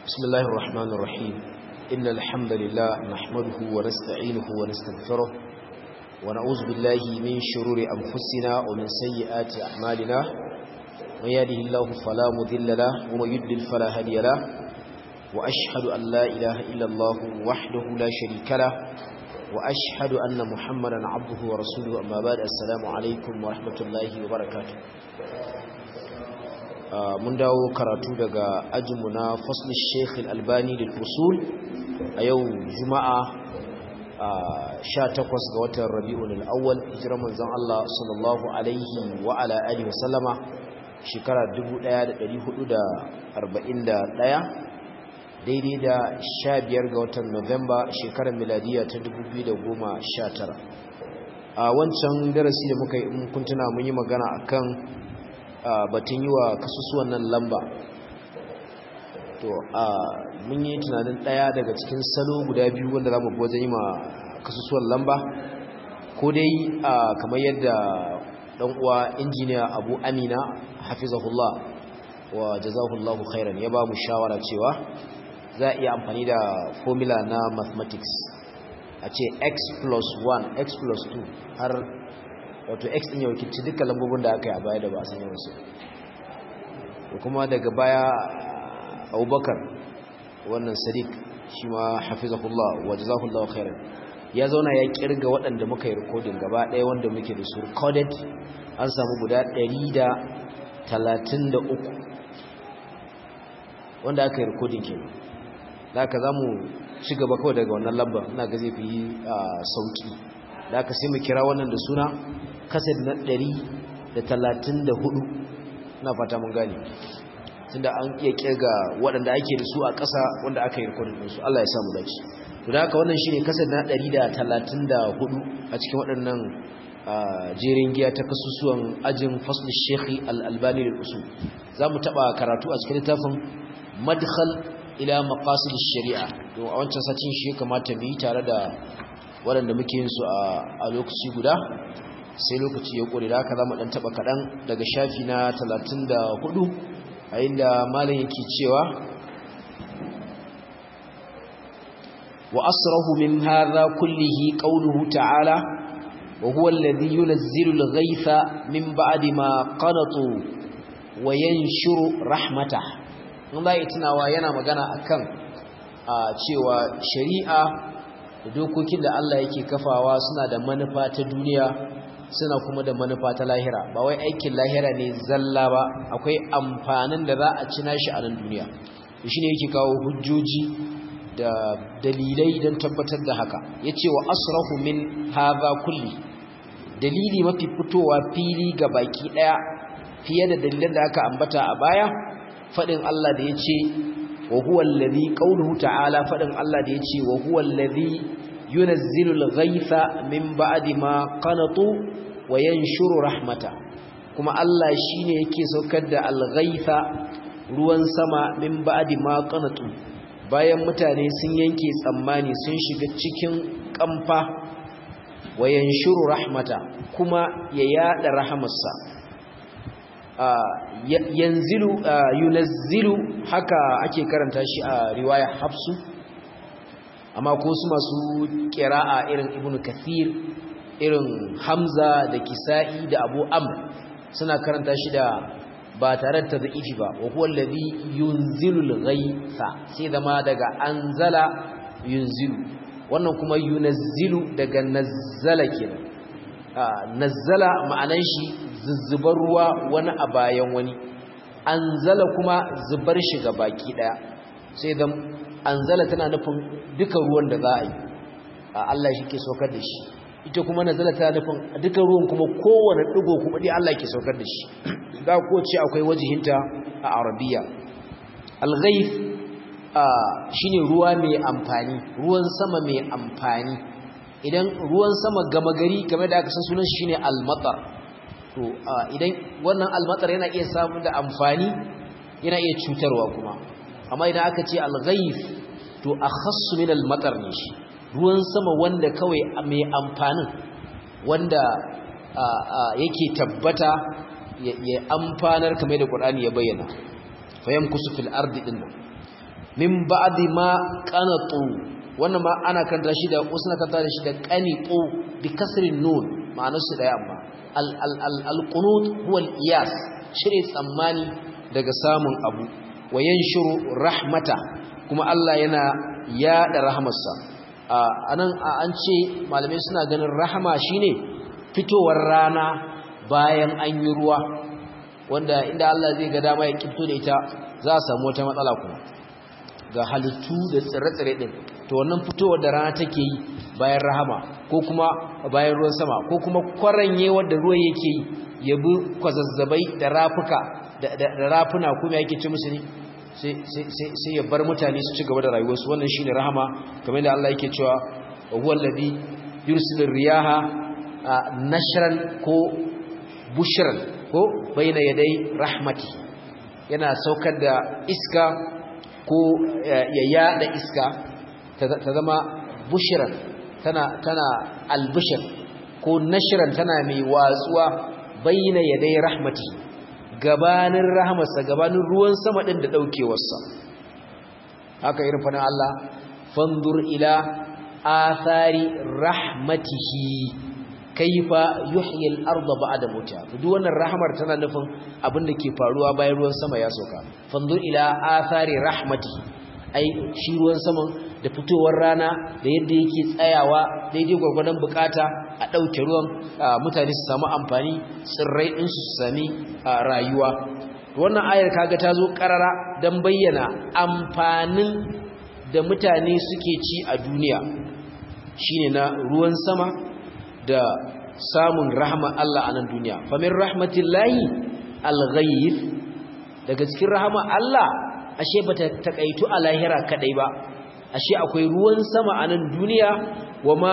بسم الله الرحمن الرحيم إن الحمد لله نحمده ونستعينه ونستغفره ونعوذ بالله من شرور أنفسنا ومن سيئات أعمالنا من يهده الله فلا مذل له ومن يضلل فلا هادي له وأشهد أن لا إله إلا الله وحده لا شريك له وأشهد أن محمدا عبده ورسوله أما بعد السلام عليكم ورحمة الله وبركاته mun dawo karatu daga ajinmu na faslin sheikh albani da usul a yau juma'a 18 ga watan rabi'un al'awwal hijirar manzon Allah sallallahu alaihi wa ala alihi wasallama shekara 1441 daidai da 15 ga watan Nuwamba shekarar miladiya ta 2019 a wancan darasi da muka yi mun kuntuna mun yi magana akan batun yi wa kasusuwan nan lamba to a mun yi tunanin daya daga cikin salo guda biyu wanda za mu bi wajen yi ma kasusuwan lamba ko dai kamar yadda dan uwa injiniya abu amina hafizahullah wa jazahullahu khairan ya ba mu shawara cewa za a iya amfani da formula na mathematics a ce x plus 1 x plus 2 har wato x din ya wakilci duka lambobin da aka yi a baya da ba a san yawansu da kuma daga baya abubakar wannan sadiq shi ma hafizahullah wa jazahullah khairan ya zauna ya kirga waɗanda muka yi rikodin gaba ɗaya wanda muke da su recorded an samu guda 133 wanda aka yi rikodin kenan da aka za mu ci gaba kawai daga wannan lamba ina ga zai fi sauki da aka sai mu kira wannan da suna kasar na ɗari da talatin da hudu na fata mun gane tunda an iya kirga waɗanda ake da su a ƙasa wanda aka yi rikodin ɗinsu Allah ya samu dace to da haka wannan shine kasar na ɗari da talatin da hudu a cikin waɗannan jerin giya ta kasusuwan ajin fasl shekhi al-albani da usul za mu taɓa karatu a cikin littafin madkhal ila maqasid shari'a to a wancan satin shi kamata mu yi tare da waɗanda muke yin su a lokaci guda sai lokaci ya ƙure da haka za mu ɗan taɓa kaɗan daga shafi na 34 a inda malin yake cewa wa asrahu min hadha kullihi qawluhu ta'ala wa huwa alladhi yunazzilu al-ghaytha min ba'di ma qanatu wa yanshuru rahmatah mun bai tunawa yana magana akan cewa shari'a da dokokin da Allah yake kafawa suna da manufa ta duniya suna kuma da manufa ta lahira ba wai aikin lahira ne zalla ba akwai amfanin da za a ci nashi a nan duniya shi ne yake kawo hujjoji da dalilai don tabbatar da haka ya ce wa asrahu min haza kulli dalili mafi fitowa fili ga baki ɗaya fiye da dalilan da aka ambata a baya faɗin Allah da ya ce wa huwa allazi qawluhu ta'ala faɗin Allah da ya ce wa huwa allazi yunazzilu al-ghaytha min ba'di ma qanatu wa yanshuru rahmata kuma Allah shine yake saukar da al-ghaytha ruwan sama min ba'di ma qanatu bayan mutane sun yanke tsammani sun shiga cikin kamfa wa yanshuru rahmata kuma ya yada rahamarsa yanzilu yunazzilu haka ake karanta shi a riwaya hafsu amma ko su masu ƙira'a irin ibn kathir irin hamza da kisa'i da abu amr suna karanta shi da ba tare da tadhifi ba wa huwa alladhi yunzilu al-ghaytha sai zama daga anzala yunzilu wannan kuma yunazzilu daga nazzala kenan nazzala ma'anan shi zuzzubar ruwa wani a bayan wani anzala kuma zubar shi ga baki daya sai zama anzala tana nufin duka ruwan da za a yi Allah shi ke saukar da shi ita kuma nazala tana nufin duka ruwan kuma kowane digo kuma dai Allah ke saukar da shi da ko ce akwai wajihinta a arabiya al-ghayth shine ruwa mai amfani ruwan sama mai amfani idan ruwan sama gama gari game da aka san sunan shi shine al-matar to idan wannan al-matar yana iya samu da amfani yana iya cutarwa kuma amma idan aka ce al-ghayth to akhassu min al-matar ne shi ruwan sama wanda kawai mai amfanin wanda yake tabbata ya amfanar kamar da Qur'ani ya bayyana fayamkusu fil ardi dinnan min ba'di ma qanatu wannan ma ana kanta shi da usna kanta shi da qanitu bi kasrin nun ma'anar su daya amma al al al al qunut huwa al iyas shire tsammani daga samun abu wa yanshuru rahmata kuma Allah yana yada rahamarsa anan an ce malamai suna ganin rahama shine fitowar rana bayan an yi ruwa wanda inda Allah zai ga dama ya kifto da ita za a samu wata matsala kuma ga halittu da tsire-tsire din to wannan fitowar da rana take yi bayan rahama ko kuma bayan ruwan sama ko kuma kwaranye wanda ruwan yake yi ya bi kwazazzabai da rafuka da rafuna kuma yake ci musu ne sai ya bar mutane su ci gaba da rayuwarsu wannan shine rahama kamar da Allah yake cewa huwa alladhi yursilu riyaha nashran ko bushran ko baina yadai rahmati yana saukar da iska ko ya yada iska ta zama bushran tana tana albishir ko nashran tana mai watsuwa baina yadai rahmati gabanin rahmarsa gabanin ruwan sama din da daukewarsa haka irin fadin Allah fanzur ila athari rahmatihi kaifa yuhyi al-ardha ba'da mutiha duk wannan rahmar tana nufin abin da ke faruwa bayan ruwan sama ya sauka fanzur ila athari rahmatihi ai shi ruwan saman da fitowar rana da yadda yake tsayawa daidai gwargwadon bukata a ɗauke ruwan mutane su samu amfani tsirrai ɗin su sami rayuwa wannan ayar kaga ta zo ƙarara don bayyana amfanin da mutane suke ci a duniya shine na ruwan sama da samun rahama Allah a nan duniya famin rahmatillahi alghayth daga cikin rahama Allah ashe bata takaitu a lahira kadai ba ashe akwai ruwan sama a nan duniya wama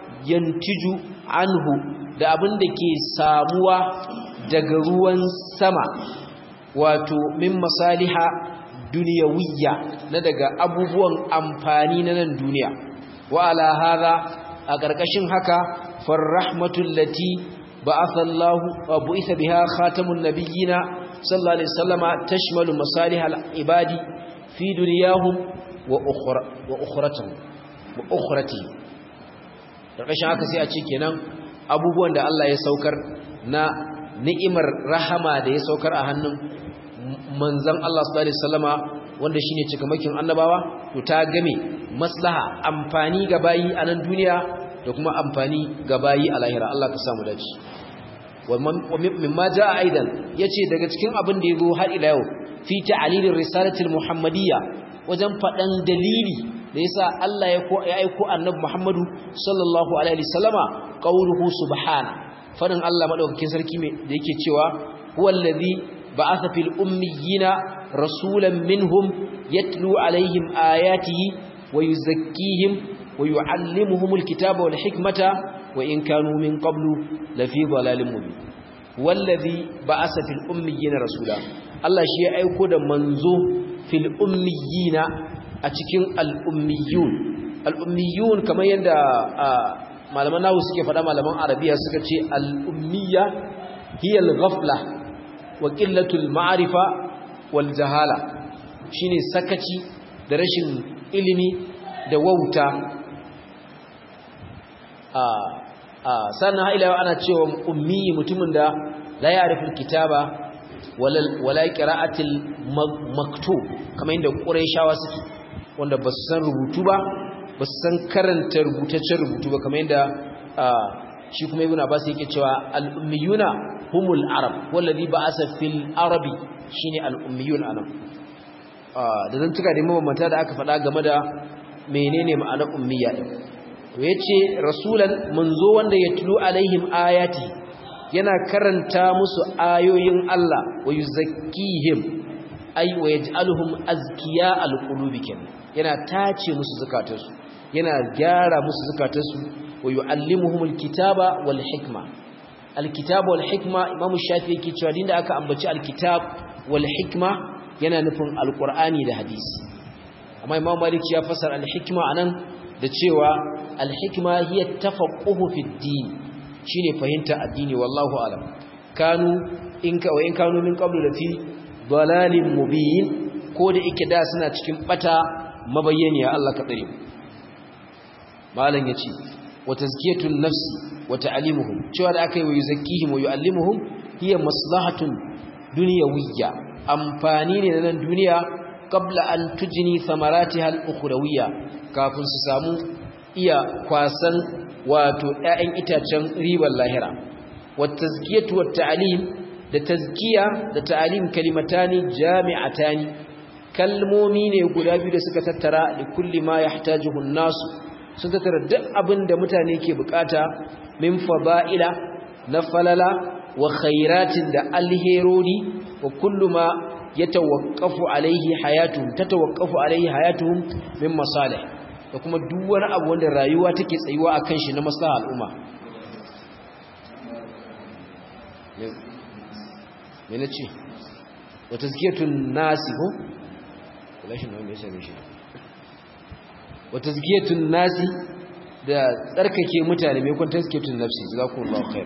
yantiju anhu da abin da ke samuwa daga ruwan sama wato min masaliha duniyawiyya na daga abubuwan amfani na nan duniya wa ala hadha a ƙarƙashin haka farrahmatul lati ba'atha Allah wa bu'itha biha khatamun nabiyina sallallahu alaihi wasallama tashmalu masalihal ibadi fi dunyahum wa ukhra wa ukhratuhum wa ukhrati ƙarƙashin haka sai a ce kenan abubuwan da Allah ya saukar na ni'imar rahama da ya saukar a hannun manzon Allah sallallahu alaihi wasallama wanda shine cikamakin annabawa to ta game maslaha amfani ga bayi a nan duniya da kuma amfani ga bayi a lahira Allah ka samu dace wa mimma jaa aidan yace daga cikin abin da yazo har ila yau fi ta'lilir risalatil muhammadiyya wajen fadan dalili da yasa Allah ya ko ya aiko annabi Muhammadu sallallahu alaihi wasallama qauluhu subhana fadin Allah madaukakin sarki me da yake cewa huwallazi ba'atha fil ummiyina rasulan minhum yatlu alaihim ayatihi wa yuzakkihim wa yuallimuhumul kitaba wal hikmata wa in kanu min qablu lafi dhalalin mubin wallazi ba'atha fil ummiyina rasula Allah shi ya aiko da manzo fil ummiyina a cikin al'ummiyun al'ummiyun kamar yadda malaman nahu suke faɗa malaman arabiya suka ce al'ummiya hiyar ghafla wa ƙillatul ma'arifa wal jahala shine sakaci da rashin ilimi da wauta sannan ha'ilawa ana cewa ummi mutumin da la ya rufin kitaba wala ƙira'atil maktub kamar yadda ƙurai suke wanda ba su san rubutu ba ba su san karanta rubutaccen rubutu ba kamar yadda shi kuma ibn abbas yake cewa al-ummiyuna humul arab wallazi ba'asa fil arabi shine al-ummiyun anan da zan tuka da mabambanta da aka faɗa game da menene ma'anar ummiya din to yace rasulan manzo wanda yatlu alaihim ayati yana karanta musu ayoyin Allah wa yuzakkihim ay wa yaj'aluhum azkiya al-qulubi yana tace musu zakatarsu yana gyara musu zakatarsu wa yuallimuhumul kitaba wal hikma alkitaba wal hikma imamu shafi yake cewa dinda aka ambaci alkitab wal hikma yana nufin alqur'ani da hadisi amma imamu malik ya fasara alhikma anan da cewa alhikma hiya tafaqquhu fid din shine fahimta addini wallahu alam kanu in ka wa in kanu min qablu lafi dalalin mubin ko da yake da suna cikin bata mabayyaniya Allah ka tsare malam yace wa tazkiyatun nafsi wa ta'limuhum cewa da aka yi wa yuzakkihim wa yu'allimuhum hiya maslahatun dunyawiyya amfani ne na nan duniya qabla an tujni thamaratiha al-ukhrawiyya kafin su samu iya kwasan wato ƴaƴan itacen ribar lahira wa tazkiyatu wa ta'lim da tazkiya da ta'lim kalimatani jami'atani kalmomi ne guda biyu da suka tattara da kulli ma yahtajuhu an-nasu sun tattara duk abin da mutane ke bukata min fada'ila na falala wa khairatin da alherori wa kullu ma yatawaqqafu alaihi hayatuhum tatawaqqafu alaihi hayatuhum min masalih da kuma duk wani abu wanda rayuwa take tsayuwa akan shi na maslaha al'umma me nace wa tazkiyatun nasi ko lashin wanda ya same shi wa tazkiyatun nasi da tsarkake mutane mai kun tazkiyatun nafsi jazakumullahu khair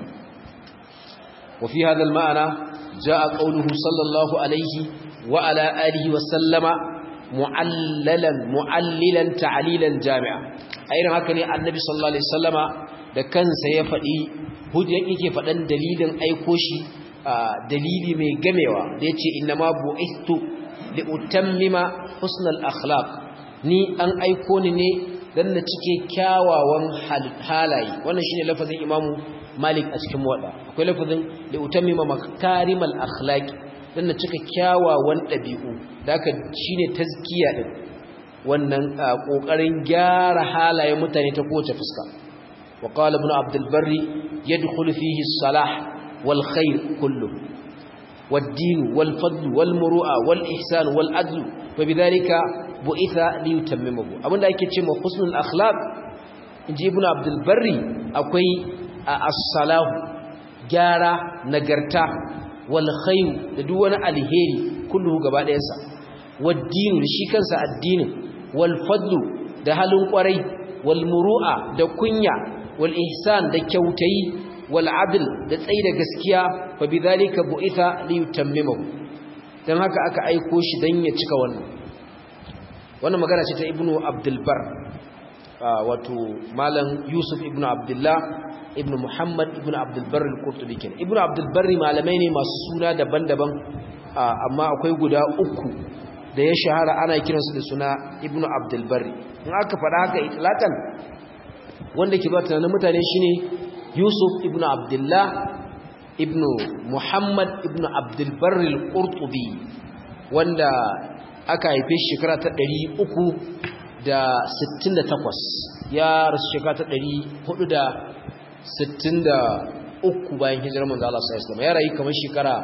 wa fi hadha al-ma'na jaa qawluhu sallallahu alayhi wa ala alihi wa sallama mu'allalan mu'allilan ta'lilan jami'a ayin haka ne annabi sallallahu alaihi wasallama da kansa ya fadi hujja yake fadan dalilin aiko shi dalili mai gamewa da yace innama bu'istu li utammima husnal akhlaq ni an aiko ni ne dan na cike kyawawan halaye wannan shine lafazin imamu malik a cikin wada akwai lafazin li utammima makarimal akhlaq dan na cika kyawawan dabi'u daka shine tazkiya din wannan kokarin gyara halayen mutane ta kowace fuska wa qala ibn abdul barri yadkhulu fihi as-salah wal khair kullu والدين والفضل والمروءه والاحسان والعدل فبذلك بعث ليتممه abinda yake cewa husnul akhlaq inji ibnu abdul barri akwai as-salahu gyara nagarta wal khair da duk wani alheri kullu gaba ɗayansa wad-din shi kansa addinin wal fadlu da halin kwarai wal muru'a da kunya wal ihsan da kyautayi wal adl da tsayi da gaskiya fa bidhalika bu'itha li yutammimahu dan haka aka aiko shi dan ya cika wannan wannan magana ce ta ibnu abdul bar wato malam yusuf ibnu abdullah ibnu muhammad ibnu abdul bar al-qurtubi kenan ibnu abdul bar malamai ne masu suna daban-daban amma akwai guda uku da ya shahara ana kiransu da suna ibnu abdul bar in aka faɗa haka itlaqan wanda ke ba tunanin mutane shine yusuf ibn abdullah ibn muhammad ibn abdulbar al-qurtubi wanda aka haife shekara ta 368 ya rasu shekara ta 463 bayan hijirar manzo Allah sallallahu alaihi wasallam ya rayu kamar shekara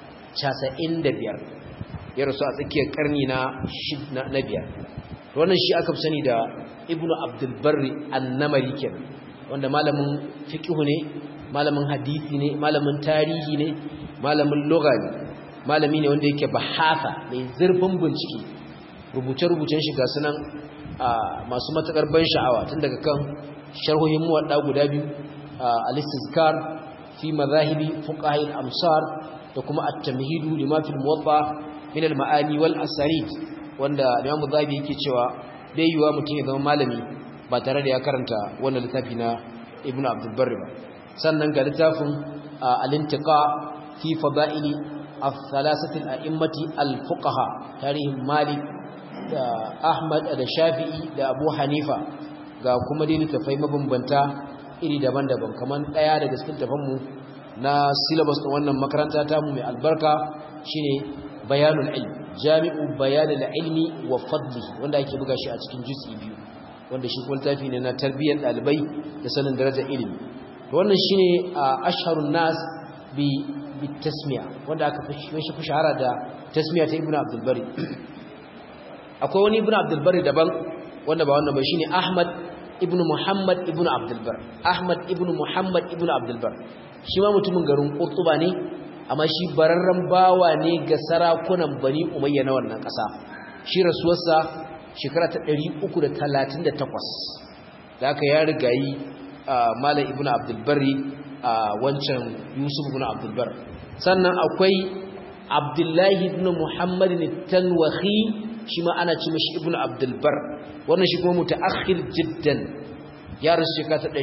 95 ya rasu a tsakiyar karni na na biyar wannan shi aka fi sani da ibn abdulbar an-namari kenan wanda malamin fiqh ne malamin hadisi ne malamin tarihi ne malamin lugha ne malami ne wanda yake bahasa mai zurfin bincike rubuce-rubucen shi ga sunan masu matakar ban sha'awa tun daga kan sharhohin muwadda guda biyu al-istizkar fi mazahibi fuqaha al-amsar da kuma at-tamhidu lima fil muwatta min al-ma'ani wal asanid wanda Imam Zahabi yake cewa bai yiwa mutum ya zama malami ba tare da ya karanta wannan littafi na Ibn Abdul Barr ba sannan ga littafin al-intiqa fi fada'ili al-thalathati al-a'immati al-fuqaha tarihin Malik da Ahmad da Shafi'i da Abu Hanifa ga kuma dai littafai mabambanta iri daban-daban kamar daya daga cikin tafanmu na syllabus din wannan makaranta ta mu mai albarka shine bayanul ilm jami'u bayanul ilmi wa fadlihi wanda ake buga shi a cikin juz'i biyu wanda shi kuma tafi ne na tarbiyyar dalibai da sanin darajar ilimi to wannan shine asharun nas bi bi tasmiya wanda aka fi shahara da tasmiya ta ibnu abdul bari akwai wani ibnu abdul bari daban wanda ba wannan ba shine ahmad ibnu muhammad ibnu abdul bar ahmad ibnu muhammad ibnu abdul bar shi ma mutumin garin qurtuba ne amma shi bararren bawa ne ga sarakunan bani umayya na wannan ƙasa shi rasuwarsa shekara ta 338 da aka ya rigayi malam ibnu abdul barri wancan yusuf ibnu abdul bar sannan akwai abdullahi ibn muhammad tanwahi shi ma ana ci mashi ibn abdulbar wannan shi kuma mutaakhir jiddan ya rasu shekara ta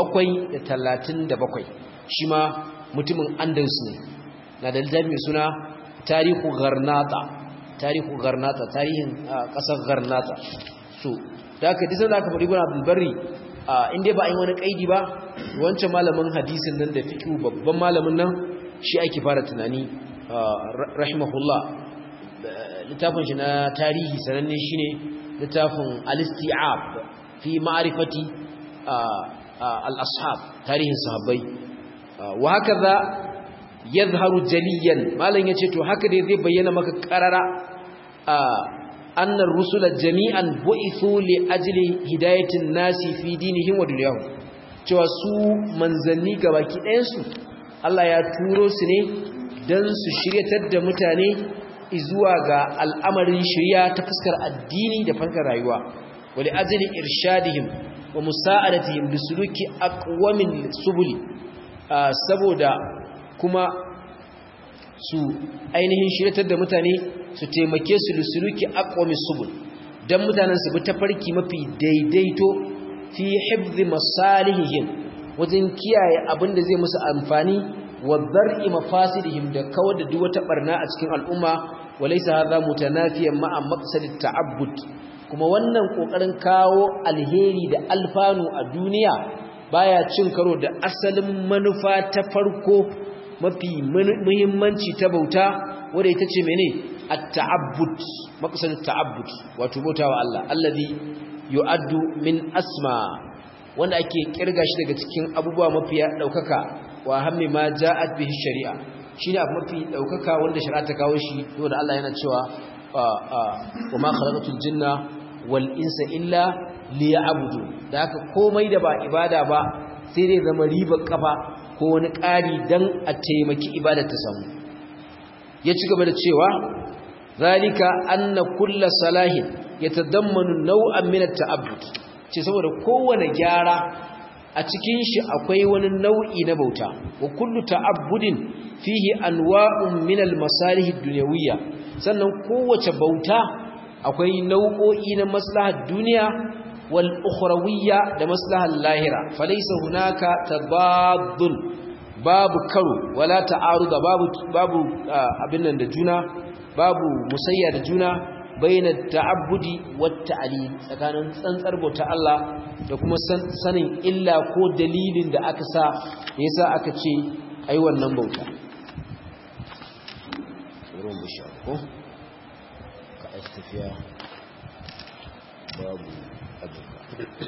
737 shi ma mutumin andalus ne na da littafi mai suna tarihu garnata tarihu garnata tarihin kasar garnata so da aka disa da aka faɗi guna abdulbari inda ba a yi wani ƙaidi ba wancan malamin hadisin nan da fiƙi babban malamin nan shi ake fara tunani rahimahullah littafin shi na tarihi sananne shi ne littafin alisti'ab fi ma'arifati al-ashab tarihin sahabbai wa haka za yadhharu jaliyan malam yace to haka dai zai bayyana maka qarara annar rusula jami'an bu'ithu li ajli hidayatin nasi fi dinihim wa dunyahum cewa su manzanni gabaki ɗayan su Allah ya turo su ne dan su shiryatar da mutane zuwa ga al'amarin shirya ta fuskar addini da fuskar rayuwa wa li ajli irshadihim wa musa'adatihim bi suluki aqwamin subuli saboda kuma su ainihin shiryatar da mutane su taimake su da suluki aqwami subul dan mutanen su bi tafarki mafi daidaito fi hifzi masalihihim wajen kiyaye abin da zai musu amfani wa dar'i mafasidihim da kawar da duk wata barna a cikin al'umma walaysa hadha mutanafiyan ma'a maqsadit ta'abbud kuma wannan kokarin kawo alheri da alfanu a duniya baya cin karo da asalin manufa ta farko mafi muhimmanci ta bauta wadda ita ce mene at-ta'abbud maqsad at-ta'abbud wato bautawa Allah allazi yu'addu min asma wanda ake kirga shi daga cikin abubuwa mafi daukaka wa hammi ma ja'at bihi shari'a shine abu mafi daukaka wanda shari'a ta kawo shi saboda Allah yana cewa wa ma khalaqatul jinna wal insa illa liya'budu da haka komai da ba ibada ba sai dai zama ribar kafa ko wani ƙari dan a taimaki ibadar ta samu ya ci gaba da cewa zalika anna kulla salahin yatadammanu naw'an min at-ta'abbud ce saboda kowane gyara a cikin shi akwai wani nau'i na bauta wa kullu ta'abbudin fihi anwa'un min al-masalih ad-dunyawiyya sannan kowace bauta akwai nau'o'i na maslahar duniya wal ukhrawiyya da maslahar lahira falaysa hunaka tabaddul babu karo wala ta'aruda babu babu abin nan da juna babu musayya da juna baina ta'abbudi wat ta'lil tsakanin tsantsar bauta Allah da kuma sanin illa ko dalilin da aka sa yasa aka ce ai wannan bauta ruwan bisha ko ka tafiya babu abuka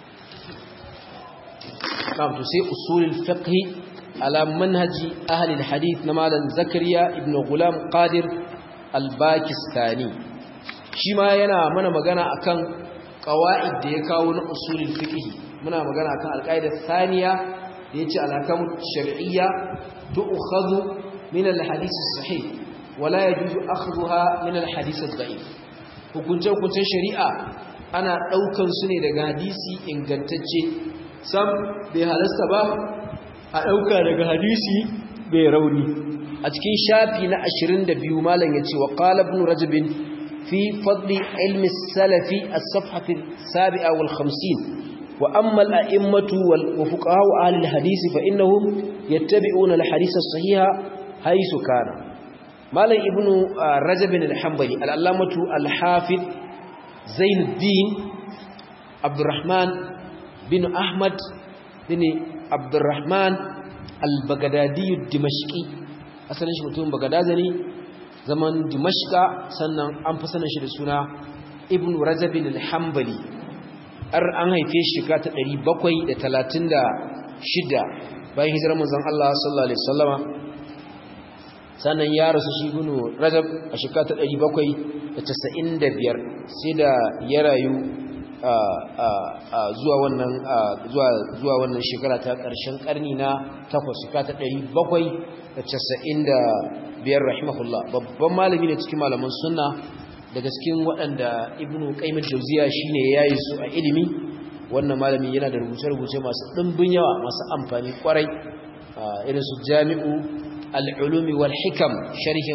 na'am to sai usulul fiqh على منهج أهل الحديث نمالا زكريا ابن غلام قادر الباكستاني شما ينا منا مغانا أكان قواعد ديكاون أصول الفقه منا مغانا أكان القاعدة الثانية يجي على كم الشرعية تؤخذ من الحديث الصحيح ولا يجوز أخذها من الحديث الضعيف hukunce hukuncen shari'a ana ɗaukan su ne daga hadisi ingantacce sam bai halasta ba a ɗauka daga hadisi bai rauni a cikin shafi na 22 malam ya ce wa ƙalabin rajabin fi fadli ilmi salafi a safhatin sabi'a wal hamsin wa ammal a immatu wa fuqahu ahli hadisi fa innahum yattabi'una al-hadisa sahiha haisu kana malam ibnu rajabin al-hanbali al-allamatu al-hafid zainuddin abdurrahman bin ahmad bin abdurrahman al-bagadadiyu dimashqi asalin shi mutumin bagadaza ne zaman dimashqa sannan an fi sanin shi da suna ibn rajab al-hanbali ar an haife shi ka ta 736 bayan hijirar manzon Allah sallallahu alaihi wasallama sannan ya rasu shi ibn rajab a shekara ta 795 sai da ya rayu zuwa wannan zuwa wannan shekara ta ƙarshen ƙarni na takwas shekara ta ɗari bakwai da casa'in da biyar rahimahullah babban malami ne cikin malaman sunna daga cikin waɗanda ibnu qayyim jauziya shine yayi su a ilimi wannan malami yana da rubuce-rubuce masu ɗimbin yawa masu amfani kwarai irin su jami'u al-ulumi wal hikam sharhin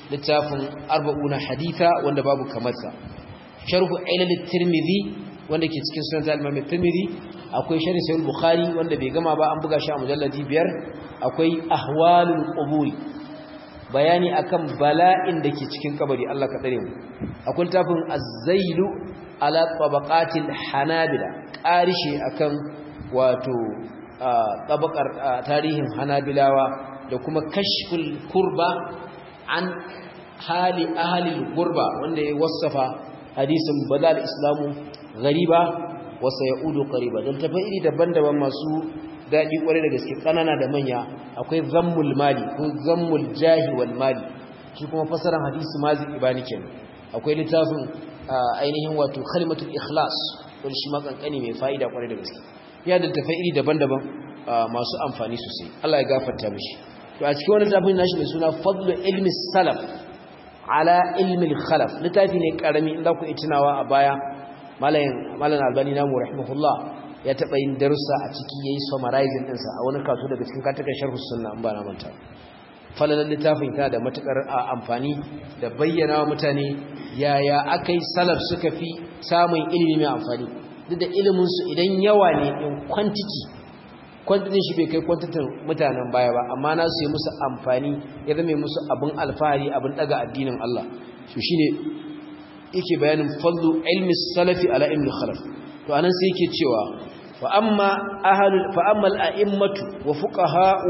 littafin arba'una haditha wanda babu kamarsa sharhu ilal tirmidhi wanda ke cikin sunan al-imam tirmidhi akwai sharh sahih bukhari wanda bai gama ba an buga shi a mujalladi biyar akwai ahwalul quburi bayani akan bala'in da ke cikin kabari Allah ka tsare mu akwai littafin az-zailu ala tabaqatil hanabila qarishe akan wato tabaqar tarihin hanabilawa da kuma kashful kurba an hali ahalil gurba wanda ya wasafa hadisin badal islamu gariba wasa yaudu qariba dan tafi iri daban-daban masu dadi kware da gaske kanana da manya akwai zammul mali ko zammul jahi wal mali shi kuma fasaran hadisi mazi ibani kenan akwai littafin ainihin wato kalimatul ikhlas wanda shi ma kankani mai fa'ida kware da gaske ya da tafi iri daban-daban masu amfani sosai Allah ya gafarta mishi to a cikin wani tafin nashi mai suna fadlu ilmi salaf ala ilmi khalaf littafi ne karami inda ku itinawa a baya malayin malan albani namu rahimahullah ya taba yin darussa a ciki yayi summarizing din sa a wani kaso daga cikin katakan sharh sunna an ba na manta falalan littafin ta da matukar amfani da bayyana wa mutane yaya akai salaf suka fi samun ilimi mai amfani duk da ilimin su idan yawa ne in quantity kwantitin shi bai kai kwantitin mutanen baya ba amma na su yi musu amfani ya zama musu abin alfahari abin daga addinin Allah su shi ne yake bayanin fallu ilmi salafi ala ilmi khalaf to anan sai yake cewa fa amma ahlul fa amma al-a'immatu wa fuqaha'u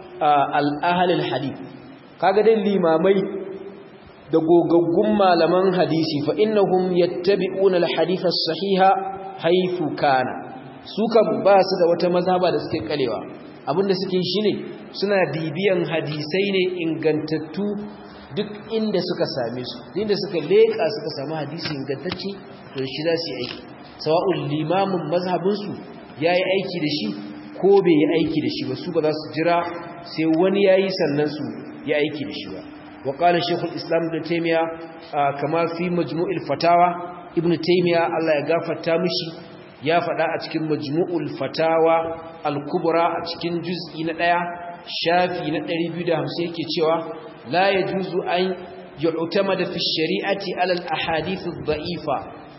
al-ahlul hadith kaga dai limamai da gogaggun malaman hadisi fa innahum yattabi'una al-hadith as-sahiha haythu kana su kan ba su da wata mazhaba da suke kalewa abinda suke shi ne suna bibiyan hadisai ne ingantattu duk inda suka same su inda suka leƙa suka samu hadisi ingantacce to shi za su yi aiki sawa'un limamin mazhabinsu ya yi aiki da shi ko bai yi aiki da shi ba su ba za su jira sai wani ya yi sannan su ya aiki da shi ba wa ƙala shekul islam ibn taimiya kama fi majmu'il fatawa ibn taimiya allah ya gafarta mishi ya faɗa a cikin majmu'ul fatawa al-kubra a cikin juz'i na ɗaya shafi na 250 yake cewa la yajuzu an yu'tamada fi shari'ati ala al-ahadith ad-da'ifa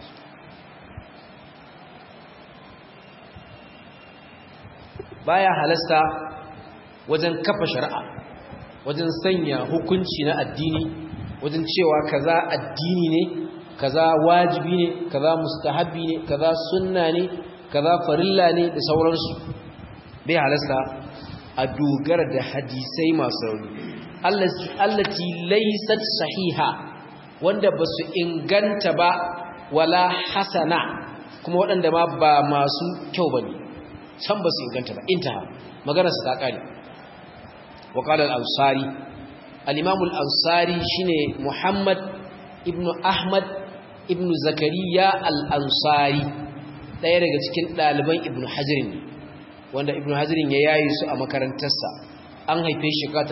baya halasta wajen kafa shari'a wajen sanya hukunci na addini wajen cewa kaza addini ne kaza wajibi ne kaza mustahabbi ne kaza sunna ne kaza farilla ne da sauransu bai halasta a dogara da hadisai masu rauni allati laysat sahiha wanda basu inganta ba wala hasana kuma waɗanda ma ba masu kyau bane san basu inganta ba intaha magana su ta kare wa qala al-ansari al-imam al-ansari shine muhammad ibnu ahmad ibn zakariya al-ansari ɗaya daga cikin ɗaliban ibn hajirin wanda ibn hajirin ya yayi su a makarantarsa an haife shi ta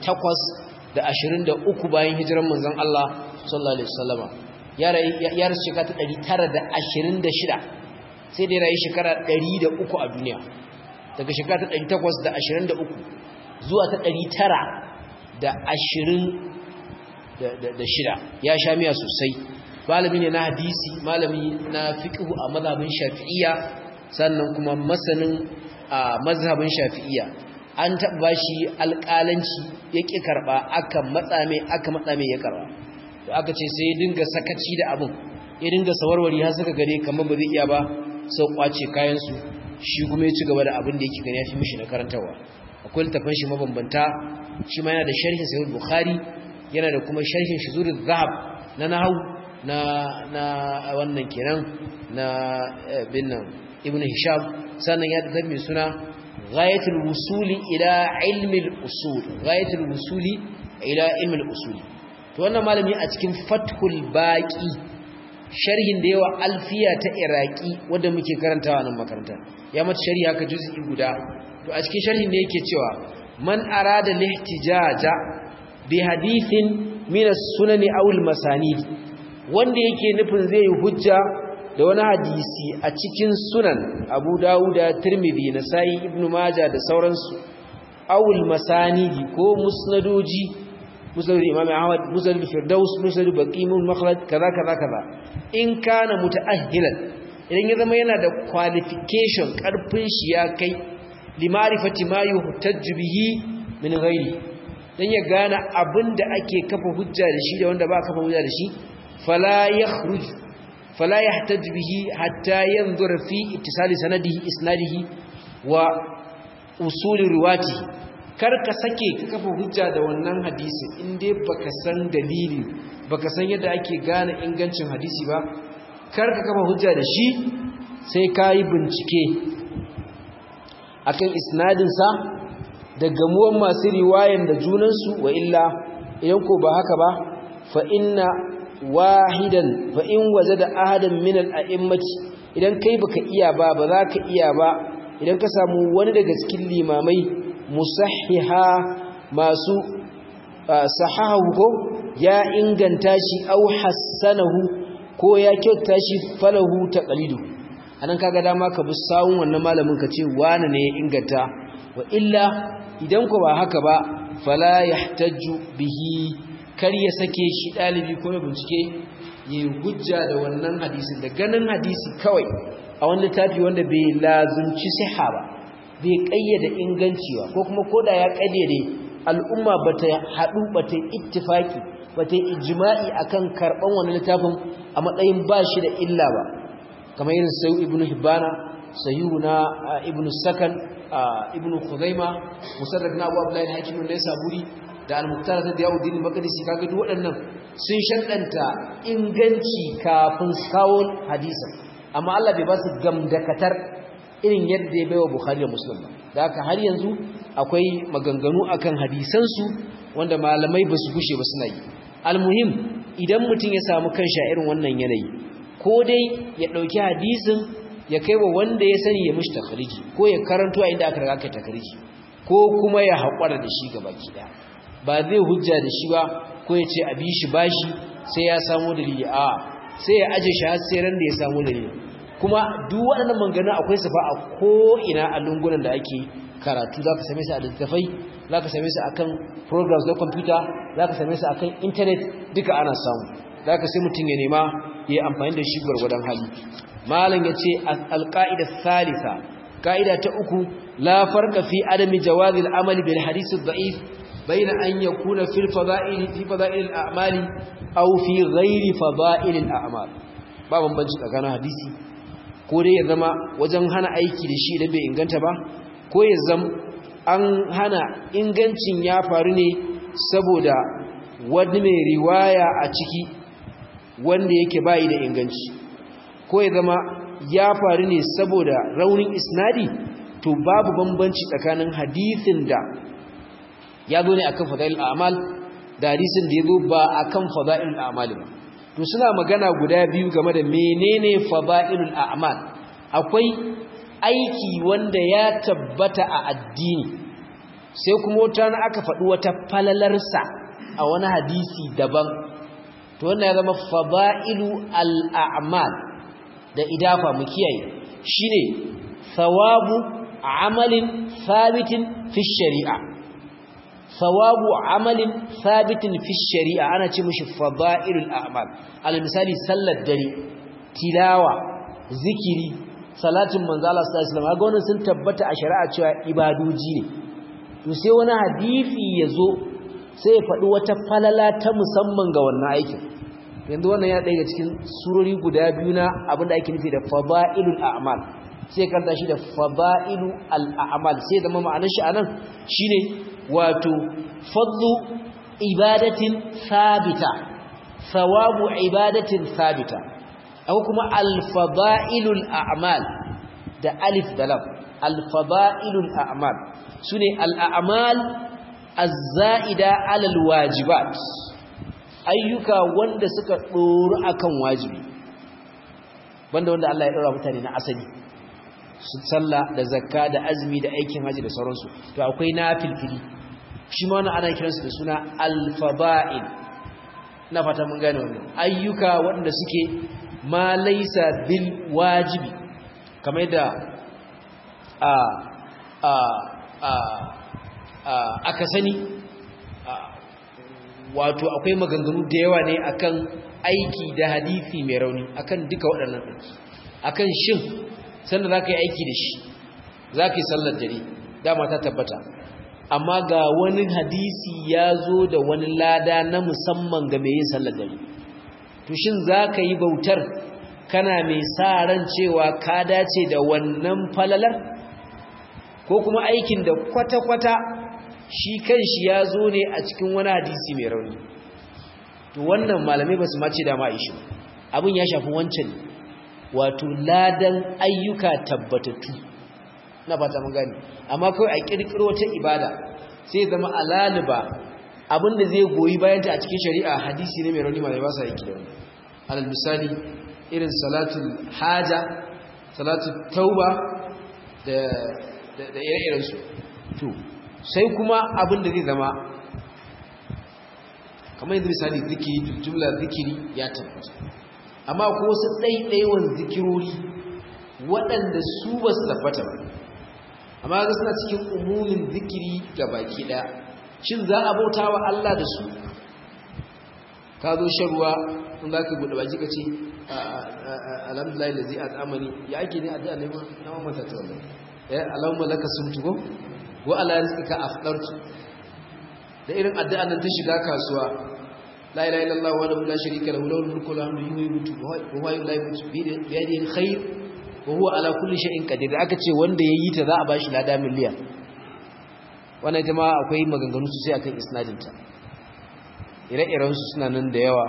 823 bayan hijiran manzon Allah sallallahu alaihi wasallama ya rasu shekara ta 926 sai da ya rayu shekara 103 a duniya daga shekara ta 823 zuwa ta 926 ya sha miya sosai malami ne na hadisi malami na fiqhu a mazhabin shafi'iyya sannan kuma masanin a mazhabin shafi'iyya an taba shi alƙalanci yake karba aka matsa mai aka matsa mai ya karba to aka ce sai ya dinga sakaci da abin ya dinga sawarwari har suka gare kamar ba zai iya ba sau kwace kayan su shi kuma ya ci gaba da abin da yake gani ya fi mishi na karantawa akwai littafin shi mabambanta shi ma yana da sharhin sahih bukhari yana da kuma sharhin shuzurul zahab na nahwu na na wannan kenan na binnan ibnu hisham sannan ya da mai suna ghayatul wusuli ila ilmi al-usul ghayatul wusuli ila ilmi al-usul to wannan malami a cikin fathul baqi sharhin da yawa alfiya ta iraki wanda muke karantawa nan makaranta ya mata sharhi haka juz'i guda to a cikin sharhin ne yake cewa man arada lihtijaja bi hadithin min as-sunani aw al-masanid wanda yake nufin zai yi hujja da wani hadisi a cikin sunan abu dawuda tirmidhi nasai ibnu majah da sauransu awul masanidi ko musnadoji musnad imam ahmad musnad firdaus musnad baqimun makhlad kaza kaza kaza in kana mutaahhilan idan ya zama yana da qualification karfin shi ya kai limarifati ma yuhtajju bihi min ghairi dan ya gane abinda ake kafa hujja da shi da wanda ba kafa hujja da shi fala yakhruj fala yahtaj bihi hatta yanzura fi ittisali sanadihi isnadihi wa usul riwatihi kar ka sake ka kafa hujja da wannan hadisi in dai baka san dalili baka san yadda ake gane ingancin hadisi ba kar ka kafa hujja da shi sai ka yi bincike akan isnadinsa da gamuwan masu riwayan da junansu wa illa idan ko ba haka ba fa inna wahidan fa in wajada ahadan min al-a'immati idan kai baka iya ba ba za ka iya ba idan ka samu wani daga cikin limamai musahhiha masu sahahu ko ya inganta shi au hassanahu ko ya kyauta shi falahu taqlidu anan kaga dama ka bi sawun wannan malamin ka ce wani ne ya inganta wa illa idan ko ba haka ba fala yahtaju bihi kar ya sake shi dalibi ko ya bincike yi hujja da wannan hadisin da ganin hadisi kawai a wani littafi wanda bai lazumci siha ba bai kayyade inganci ba ko kuma koda ya kayyade al'umma bata hadu bata ittifaki bata ijma'i akan karban wannan littafin a matsayin bashi da illa ba kamar irin sayu ibnu hibana sayu na ibnu sakan ibnu khuzaima musaddad na abu abdullahi hakim ne saburi da al-muqtar da yawuddin maqdisi kaga duk waɗannan sun shaddanta inganci kafin kawo hadisin amma Allah bai ba su gamdakatar irin yadda ya baiwa Bukhari da Muslim da haka har yanzu akwai maganganu akan hadisansu wanda malamai ba su gushe ba suna yi almuhim idan mutum ya samu kanshi a irin wannan yanayi ko dai ya ɗauki hadisin ya kai wa wanda ya sani ya mishi takariji ko ya karanto a inda aka riga kai takariji ko kuma ya haƙura da shi gaba ɗaya ba zai hujja da shi ba ko ya ce a bi shi bashi sai ya samu dalili a sai ya aje shi har sai ran da ya samu dalili kuma duk waɗannan mangana akwai su fa a ko'ina a lungunan da ake karatu za ka same su a littattafai za ka same su a kan programs na kwamfuta za ka same su a kan intanet duka ana samu za ka sai mutum ya nema ya yi amfani da shi gwargwadon hali malam ya ce alƙa'ida salisa ƙa'ida ta uku la farka fi adami jawazil amali bil hadisi da'if bayna an yakuna fil fada'il fi fada'il al-a'mali aw fi ghairi fada'il al-a'mal ba bambanci tsakanin hadisi ko dai ya zama wajen hana aiki da shi idan bai inganta ba ko ya zama an hana ingancin ya faru ne saboda wani mai riwaya a ciki wanda yake bayi da inganci ko ya zama ya faru ne saboda raunin isnadi to babu bambanci tsakanin hadisin da ya zo ne akan fadail a'mal da hadisin da ya zo ba akan fadail a'mal ba to suna magana guda biyu game da menene fadailul a'mal akwai aiki wanda ya tabbata a addini sai kuma wata na aka faɗi wata falalarsa a wani hadisi daban to wannan ya zama fadailu al'amal da idafa mu kiyaye shine thawabu amalin sabitin fi shari'a thawabu amalin sabitin fi shari'a ana ce mishi fadailul a'mal al misali sallar dare tilawa zikiri salatin manzo Allah sallallahu alaihi wasallam sun tabbata a shari'a cewa ibadoji ne to sai wani hadisi yazo sai ya faɗi wata falala ta musamman ga wannan aikin yanzu wannan ya ɗaya cikin surori guda biyu na abinda ake nufi da fada'ilul a'mal sai karanta shi da fada'ilu al'amal sai zama ma'anar shi anan shine wato fadlu ibadatin sabita thawabu ibadatin sabita akwai kuma al-fada'ilul a'mal da alif da lam al-fada'ilul a'mal sune al-a'mal az-za'ida 'ala al-wajibat ayyuka wanda suka ɗoru akan wajibi banda wanda Allah ya ɗora mutane na asali su sallah da zakka da azumi da aikin haji da sauransu to akwai nafilfili shi ma wannan ana kiransu da suna alfaba'il na fata mun gane wannan ayyuka wanda suke ma laysa bil wajibi kamar da a a a aka sani wato akwai maganganu da yawa ne akan aiki da hadisi mai rauni akan duka waɗannan ɗauki akan shin sanda za ka yi aiki da shi za ka yi sallar dare dama ta tabbata amma ga wani hadisi ya zo da wani lada na musamman ga mai yin sallar dare to shin za ka yi bautar kana mai sa ran cewa ka dace da wannan falalar ko kuma aikin da kwata-kwata shi kanshi ya zo ne a cikin wani hadisi mai rauni to wannan malamai ba su mace da ma'ishi abin ya shafi wancan wato ladan ayyuka tabbatattu na fata mun gani amma kawai a kirkiro ta ibada sai zama alaliba abinda zai goyi bayanta a cikin shari'a hadisi ne mai rauni malamai ba sa yake da wani alal misali irin salatul haja salatul tauba da da ire-iren su to sai kuma abin da zai zama kamar yadda misali zikiri jumla zikiri ya tabbata amma ko wasu ɗaiɗaiwan zikirori waɗanda su ba su tabbata ba amma ga suna cikin umumin zikiri ga baki ɗaya shin za a bauta wa Allah da su ka zo shan ruwa in za ka buɗe baki ka ce alhamdulillah da zai a tsamani ya ake ne a da neman na mamata ta wannan ya alamun laka sun tuko wa ala rizqika afdartu da irin addu'an nan ta shiga kasuwa la ilaha illallah wa la sharika lahu lahul mulku wa lahul hamdu yuhyi wa huwa la yumiitu bi yadihi alkhair wa huwa ala kulli shay'in qadir aka ce wanda yayi ta za a bashi lada miliyan wannan ita ma akwai maganganu sosai akan isnadin ta ire-iren su suna nan da yawa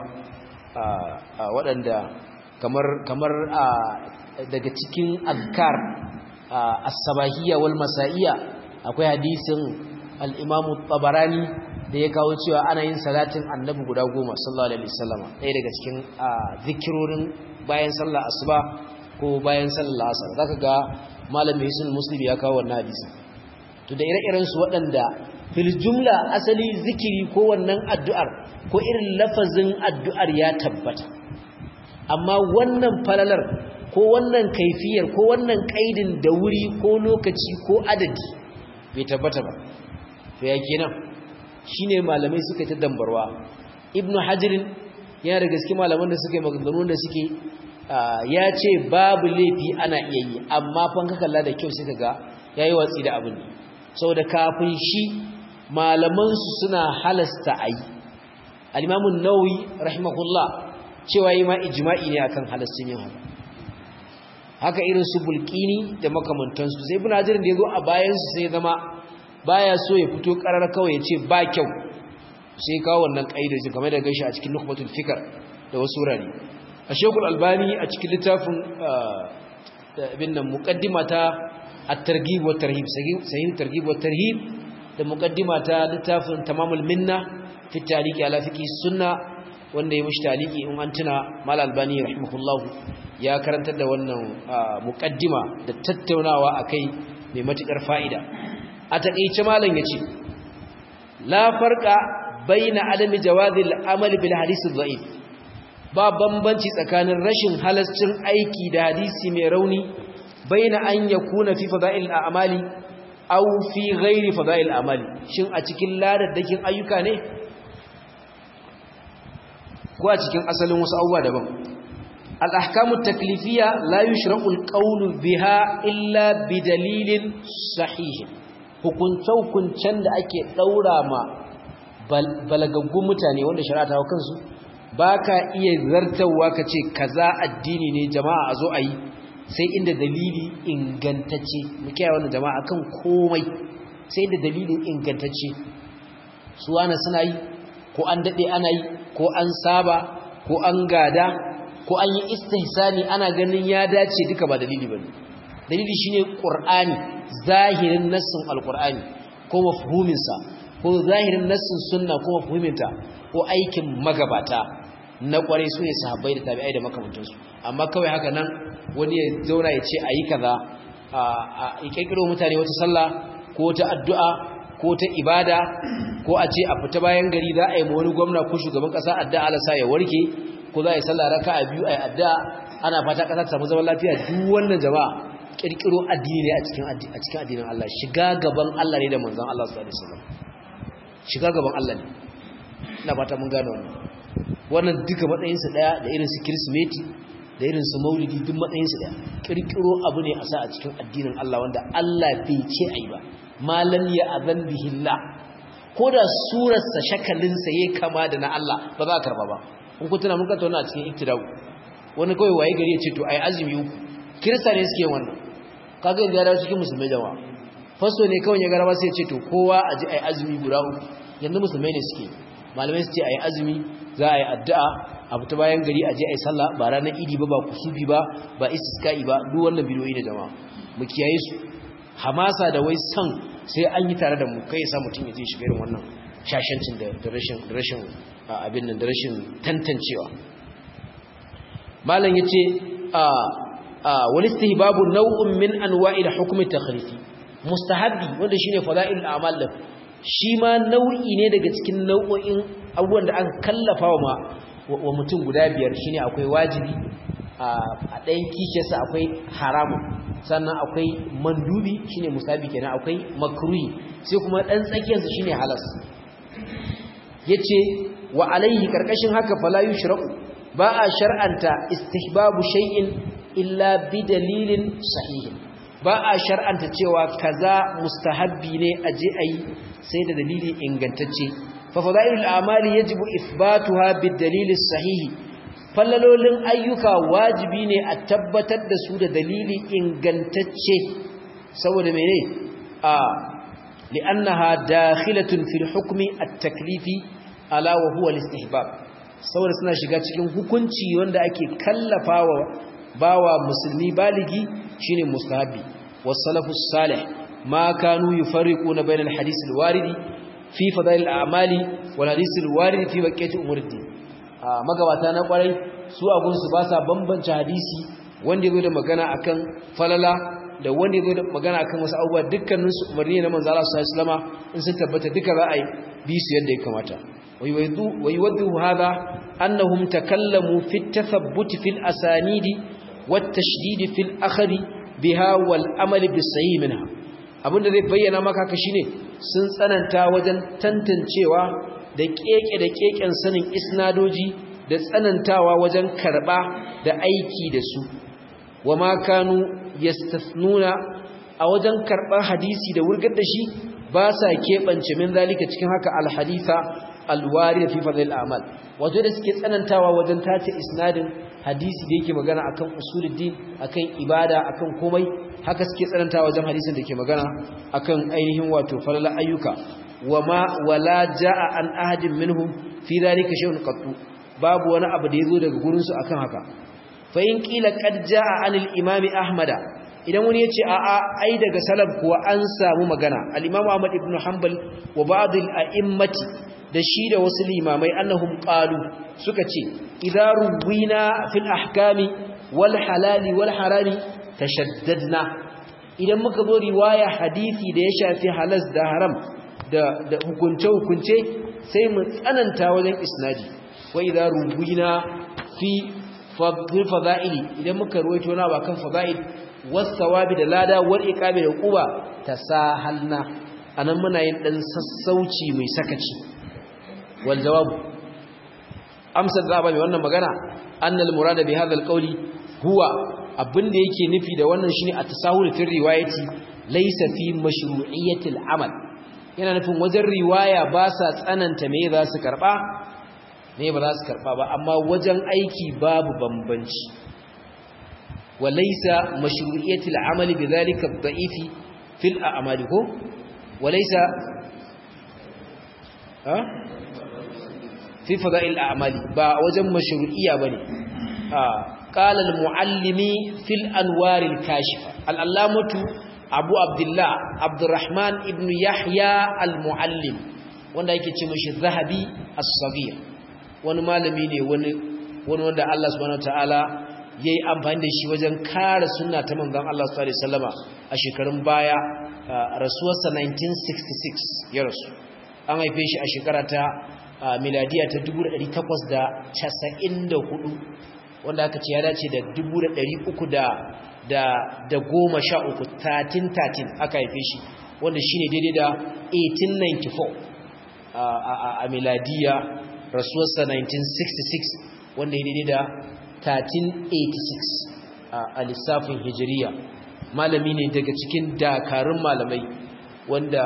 a waɗanda kamar kamar daga cikin azkar as-sabahiyya wal masa'iyya akwai hadisin al-Imam tabarani da ya kawo cewa ana yin salatin annabi guda goma sallallahu alaihi wasallama ɗaya daga cikin zikirorin bayan sallar asuba ko bayan sallar asar zaka ga malamin hisun muslim ya kawo wannan hadisi to da ire-iren su waɗanda fil jumla asali zikiri ko wannan addu'ar ko irin lafazin addu'ar ya tabbata amma wannan falalar ko wannan kaifiyar ko wannan kaidin da wuri ko lokaci ko adadi bai tabbata ba to ya kenan shine malamai suka ta dambarwa ibnu hajirin yana da gaske malaman da suka yi maganganun da suke ya ce babu laifi ana iya yi amma fan ka kalla da kyau suka ga yayi watsi da abin saboda kafin shi malaman su suna halasta ayi al-imam an-nawawi rahimahullah cewa yi ma ijma'i ne akan halastin yin haka haka irin su bulkini da makamantansu sai ibn hajar da yazo a bayan su sai zama baya so ya fito karar kawai ya ce ba kyau sai kawo wannan kaidojin kamar da gaishe a cikin nukhbatul fikr da wasu wurare a shekul albani a cikin littafin ibn nan muqaddima ta at-targhib wa tarhib sahih targhib wa tarhib da muqaddima ta littafin tamamul minna fi tariqi ala fiqh sunna wanda ya mushi taliki in an tuna mal albani rahimahullahu ya karantar da wannan muqaddima da tattaunawa akai mai matukar fa'ida a takeice malam yace la farqa baina adami jawazi al-amali bil hadith ad-da'if ba bambanci tsakanin rashin halascin aiki da hadisi mai rauni baina an yakuna fi fada'il al-a'mali aw fi ghairi fada'il al-a'mali shin a cikin ladaddakin ayyuka ne ko a cikin asalin wasu abubuwa daban al-ahkamu taklifiyya la yushra'u al-qawlu biha illa bi dalilin sahih hukunce-hukuncen da ake daura ma balagaggun mutane wanda shari'a ta kansu ba ka iya zartawa ka ce kaza addini ne jama'a a zo a yi sai inda dalili ingantacce muke yawan jama'a kan komai sai inda dalilin ingantacce su ana suna yi ko an daɗe ana yi ko an saba ko an gada ko an yi istihsani ana ganin ya dace duka ba dalili ba dalili shine ƙur'ani zahirin nassin alƙur'ani ko mafhuminsa ko zahirin nassin sunna ko mafhuminta ko aikin magabata na kware su ne sahabbai da tabi'ai da makamantansu amma kawai haka nan wani ya zauna ya ce a yi kaza a ƙirƙiro mutane wata sallah ko ta addu'a ko ta ibada ko a ce a fita bayan gari za a yi ma wani gwamna ko shugaban ƙasa addu'a Allah sa ya warke ko za a yi sallah raka a biyu a yi addu'a ana fata ƙasa ta samu zaman lafiya duk wannan jama'a ƙirƙiro addini ne a cikin addinin Allah shiga gaban Allah ne da manzon Allah sallallahu alaihi wasallam shiga gaban Allah ne ina fata mun gane wannan wannan duka matsayinsu daya da irin su kirsimeti da irin su maulidi duk matsayinsu daya kirkiro abu ne a sa a cikin addinin Allah wanda Allah bai ce ai ba malam ya azan bihillah ko da surarsa shakalinsa yayi kama da na Allah ba za a karba ba in ku tuna mun ka tauna a cikin iktidau wani kawai waye gari ya ce to ai azumi uku kirista ne suke wannan kaga yanzu ya dawo cikin musulmai jama'a fasto ne kawai ya gara ba sai ya ce to kowa a ji ai azumi guda uku yanzu musulmai ne suke malamai su ce ai azumi za a yi addu'a a fita bayan gari a je ai sallah ba ranar idi ba ba kusubi ba ba istisqa'i ba duk wannan bidiyoyi ne jama'a mu kiyaye su hamasa da wai san sai an yi tare da mu kai sa mutum ya je shiga irin wannan shashancin da rashin rashin abin nan da rashin tantancewa malam yace a wal istihbabu naw'un min anwa'il hukmi takhrifi mustahabbi wanda shine fada'il a'mal din shi ma nau'i ne daga cikin nau'o'in abubuwan da aka kallafa wa wa mutum guda biyar shine akwai wajibi a ɗayan kishiyarsa akwai haramu sannan akwai mandubi shine musabi kenan akwai makruhi sai kuma ɗan tsakiyarsa shine halas yace wa alaihi karkashin haka fala yushra'u ba a shar'anta istihbabu shay'in illa bi dalilin sahihin ba a shar'anta cewa kaza mustahabbi ne aje ayi sai da dalili ingantacce fa fadailul a'mali yajibu ithbatuha bid dalili sahihi fallalolin ayyuka wajibi ne a tabbatar da su da dalili ingantacce saboda mene a li'annaha dakhilatun fil hukmi at-taklifi ala wa huwa al-istihbab saboda suna shiga cikin hukunci wanda ake kallafawa bawa musulmi baligi shine mustahabi was-salafus salih ma kanu yufarriquna bainal hadith al-waridi fi fadail al-a'mali wal hadith al-waridi fi baqiyati umuriddin magabata na kwarai su abun su ba sa bambance hadisi wanda yazo da magana akan falala da wanda yazo da magana akan wasu abubuwa dukkanin su umarni na manzo Allah sallallahu alaihi wasallam in sun tabbata duka za a yi bi su yadda ya kamata ويوضح هذا أنهم تكلموا في التثبت في الأسانيد والتشديد في الأخذ بها والأمل بالصحيح منها abinda zai bayyana maka ka shine sun tsananta wajen tantancewa da keke da keken sanin isnadoji da tsanantawa wajen karba da aiki da su wama kanu yastathnuna a wajen karban hadisi da wurgar da shi ba sa keɓance min zalika cikin haka alhaditha alwari fi fadil amal wato da suke tsanantawa wajen tace isnadin hadisi da yake magana akan usuluddin akan ibada akan komai haka suke tsanantawa wajen hadisin da ke magana akan ainihin wato falala ayyuka wama wala jaa an ahadin minhum fi dhalika shay'un qattu babu wani abu da yazo daga gurin su akan haka fa in qila qad jaa anil imami ahmada idan wani yace a a ai daga salaf kuwa an samu magana al-imam ahmad ibn hanbal wa ba'd al-a'immati da shi da wasu limamai annahum qalu suka ce idza ruwina fil ahkami wal halali wal harami tashaddadna idan muka zo riwaya hadisi da ya shafi halas da haram da da hukunce hukunce sai mu tsananta wajen isnadi wa idza ruwina fi fadl fadaili idan muka ruwaito na ba kan fadail was thawabi da lada wal iqabi da quba tasahalna anan muna yin dan sassauci mai sakaci والجواب amsar da mai wannan magana annal murada bi hadha alqawli huwa abinda yake nufi da wannan shine at-tasahul fi riwayati laysa fi mashru'iyyati al-amal yana nufin wajen riwaya ba sa tsananta me za su karba me ba za su karba ba amma wajen aiki babu bambanci wa laysa mashru'iyyati al-amal bidhalika ad-da'ifi fil a'mali ko wa laysa ha fi fada'il a'mali ba wajen mashru'iyya bane qala al-muallimi fil anwar al-kashifa al-allamatu abu abdullah abdurrahman ibn yahya al-muallim wanda yake ce mashi zahabi as-saghir wani malami ne wani wani wanda Allah subhanahu wataala yayi amfani da shi wajen kare sunna ta manzon Allah sallallahu alaihi wasallama a shekarun baya rasuwarsa 1966 ya rasu an haife shi a shekara ta miladiya ta 1894 wanda aka ce ya dace da 300 da da goma sha uku 1313 aka haife shi wanda shine daidai da 1894 a miladiya rasuwarsa 1966 wanda ya daidai da 1386 a lissafin hijiriya malami ne daga cikin dakarun malamai wanda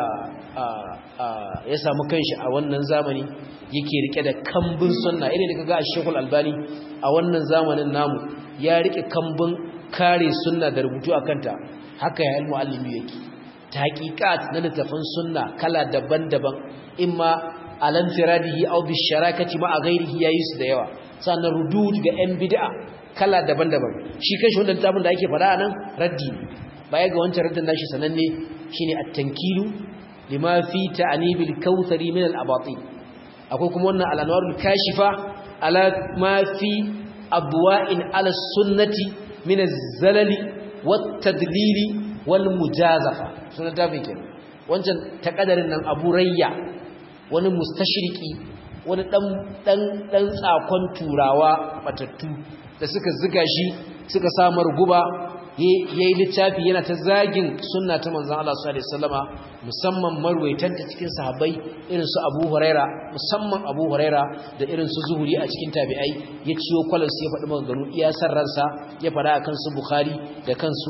ya samu kanshi a wannan zamani yake rike da kambun sunna irin da kaga Sheikhul Albani a wannan zamanin namu ya rike kambun kare sunna da rubutu akanta haka ya ilmu alimi yake tahqiqat na littafin sunna kala daban-daban imma alan firadihi aw bi sharakati ma ghairihi yayi su da yawa sannan rudud ga yan bid'a kala daban-daban shi kanshi wannan littafin da ake fada anan raddi baya ga wancan raddin nashi sananne shine at-tankilu lima fi ta'nibil kautsari min al-abatin akwai kuma wannan al-anwarul kashifa ala ma fi abwa'in ala sunnati min az-zalali wat-tadlili wal mujazafa sunan tafin kenan wancan takadarin nan Abu Rayya wani mustashriki wani dan dan dan tsakon turawa matattu da suka ziga shi suka samar guba yayi littafi yana ta zagin sunna ta manzon Allah sallallahu alaihi wasallama musamman marwaitanta cikin sahabbai irin su Abu Huraira musamman Abu Huraira da irin su Zuhuri a cikin tabi'ai ya ciyo kwalan su ya faɗi maganganu iya san ransa ya faɗa akan su Bukhari da kansu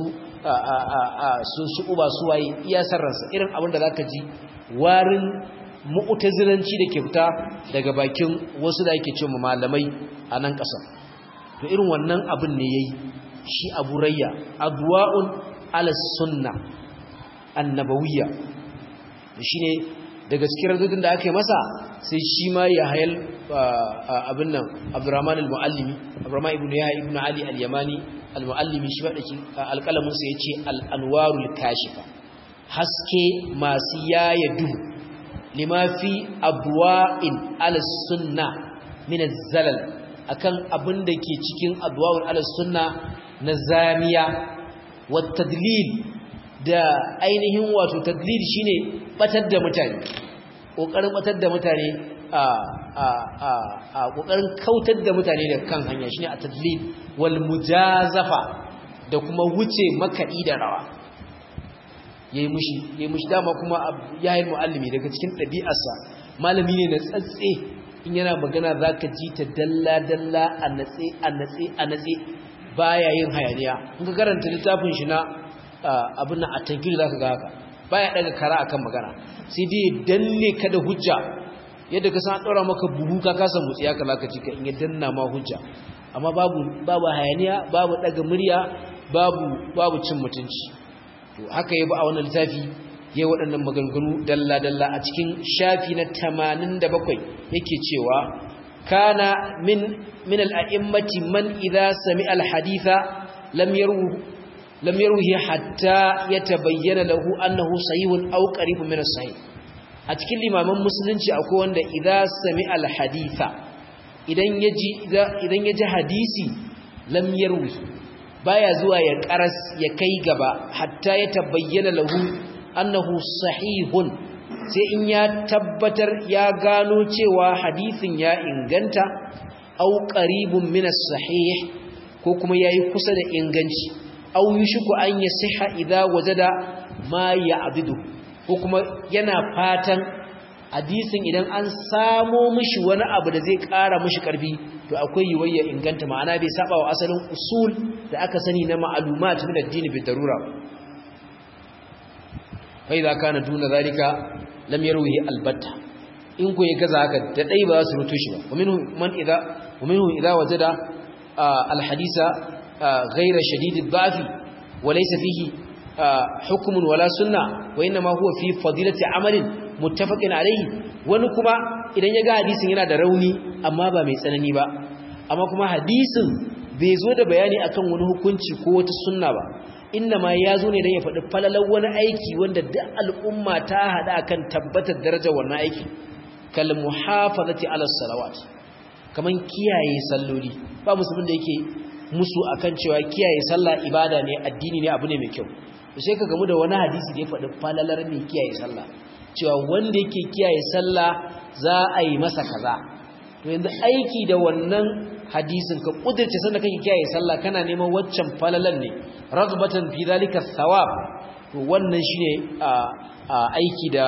su su uba su waye iya san ransa irin abin da zaka ji warin mu'tazilanci da ke fita daga bakin wasu da yake cewa malamai a nan ƙasa to irin wannan abin ne yayi shi abu rayya adwa'un ala sunna annabawiyya shine daga cikin radudin da aka yi masa sai shi ma ya hayal abin nan abdurrahman al-muallimi abdurrahman ibn yahya ibn ali al-yamani al-muallimi shi wadaki alqalamin sa yace al-anwarul kashifa haske masu yaya duhu lima fi abwa'in ala sunna min az-zalal akan abin da ke cikin adwa'ul ala sunna na zamiya wa tadlil da ainihin wato tadlil shine batar da mutane kokarin batar da mutane a a a a kokarin kautar da mutane da kan hanya shine a tadlil wal mujazafa da kuma wuce makadi da rawa yayi mushi yayi mushi dama kuma yayin muallimi daga cikin dabi'arsa malami ne na tsatse in yana magana zaka ji ta dalla dalla a natse a natse a natse baya yin hayaniya in ka karanta littafin shi na abin nan a tankiri zaka ga haka baya daga kara akan magana sai dai danne ka da hujja yadda ka san dora maka buhu ka kasa mutsi haka zaka ji ka in ya danna ma hujja amma babu babu hayaniya babu daga murya babu babu cin mutunci to haka yabi a wannan littafi yayi waɗannan maganganu dalla dalla a cikin shafi na 87 yake cewa kana min من الأئمة من إذا سمع الحديث لم يروه لم يروه حتى يتبين له أنه صحيح أو قريب من الصحيح أتكلم الإمام مسلم أكو أن إذا سمع الحديث idan yaji idan yaji hadisi lam yarwi baya zuwa ya karas ya kai gaba hatta ya tabayyana lahu annahu sahihun sai in ya tabbatar ya gano cewa hadisin ya inganta aw qaribun min as-sahih ko kuma yayi kusa da inganci aw yushku an yasiha idza wajada ma ya'budu ko kuma yana fatan hadisin idan an samo mishi wani abu da zai ƙara mishi ƙarfi to akwai yiwayya inganta ma'ana bai saba wa asalin usul da aka sani na ma'lumat min ad-din bi darura fa idza kana duna zalika lam yarwihi albatta in ko ya gaza haka da dai ba su rutu shi ba wa minhum man idza wa minhum idza wajada alhadisa ghayra shadid ad-da'fi wa laysa fihi hukmun wala sunna wa inma huwa fi fadilati amalin muttafaqin alayhi wani kuma idan ya ga hadisin yana da rauni amma ba mai tsanani ba amma kuma hadisin bai zo da bayani akan wani hukunci ko wata sunna ba inda ma ya zo ne don ya faɗi falalar wani aiki wanda duk al'umma ta haɗa akan tabbatar darajar wannan aiki kal muhafazati ala salawat kaman kiyaye salloli ba musulmin da yake musu akan cewa kiyaye sallah ibada ne addini ne abu ne mai kyau sai ka gamu da wani hadisi da ya faɗi falalar mai kiyaye sallah cewa wanda yake kiyaye sallah za a yi masa kaza to yanzu aiki da wannan hadisin ka kudirce sanda kake kiyaye sallah kana neman waccan falalan ne ragbatan fi zalika thawab to wannan shine aiki da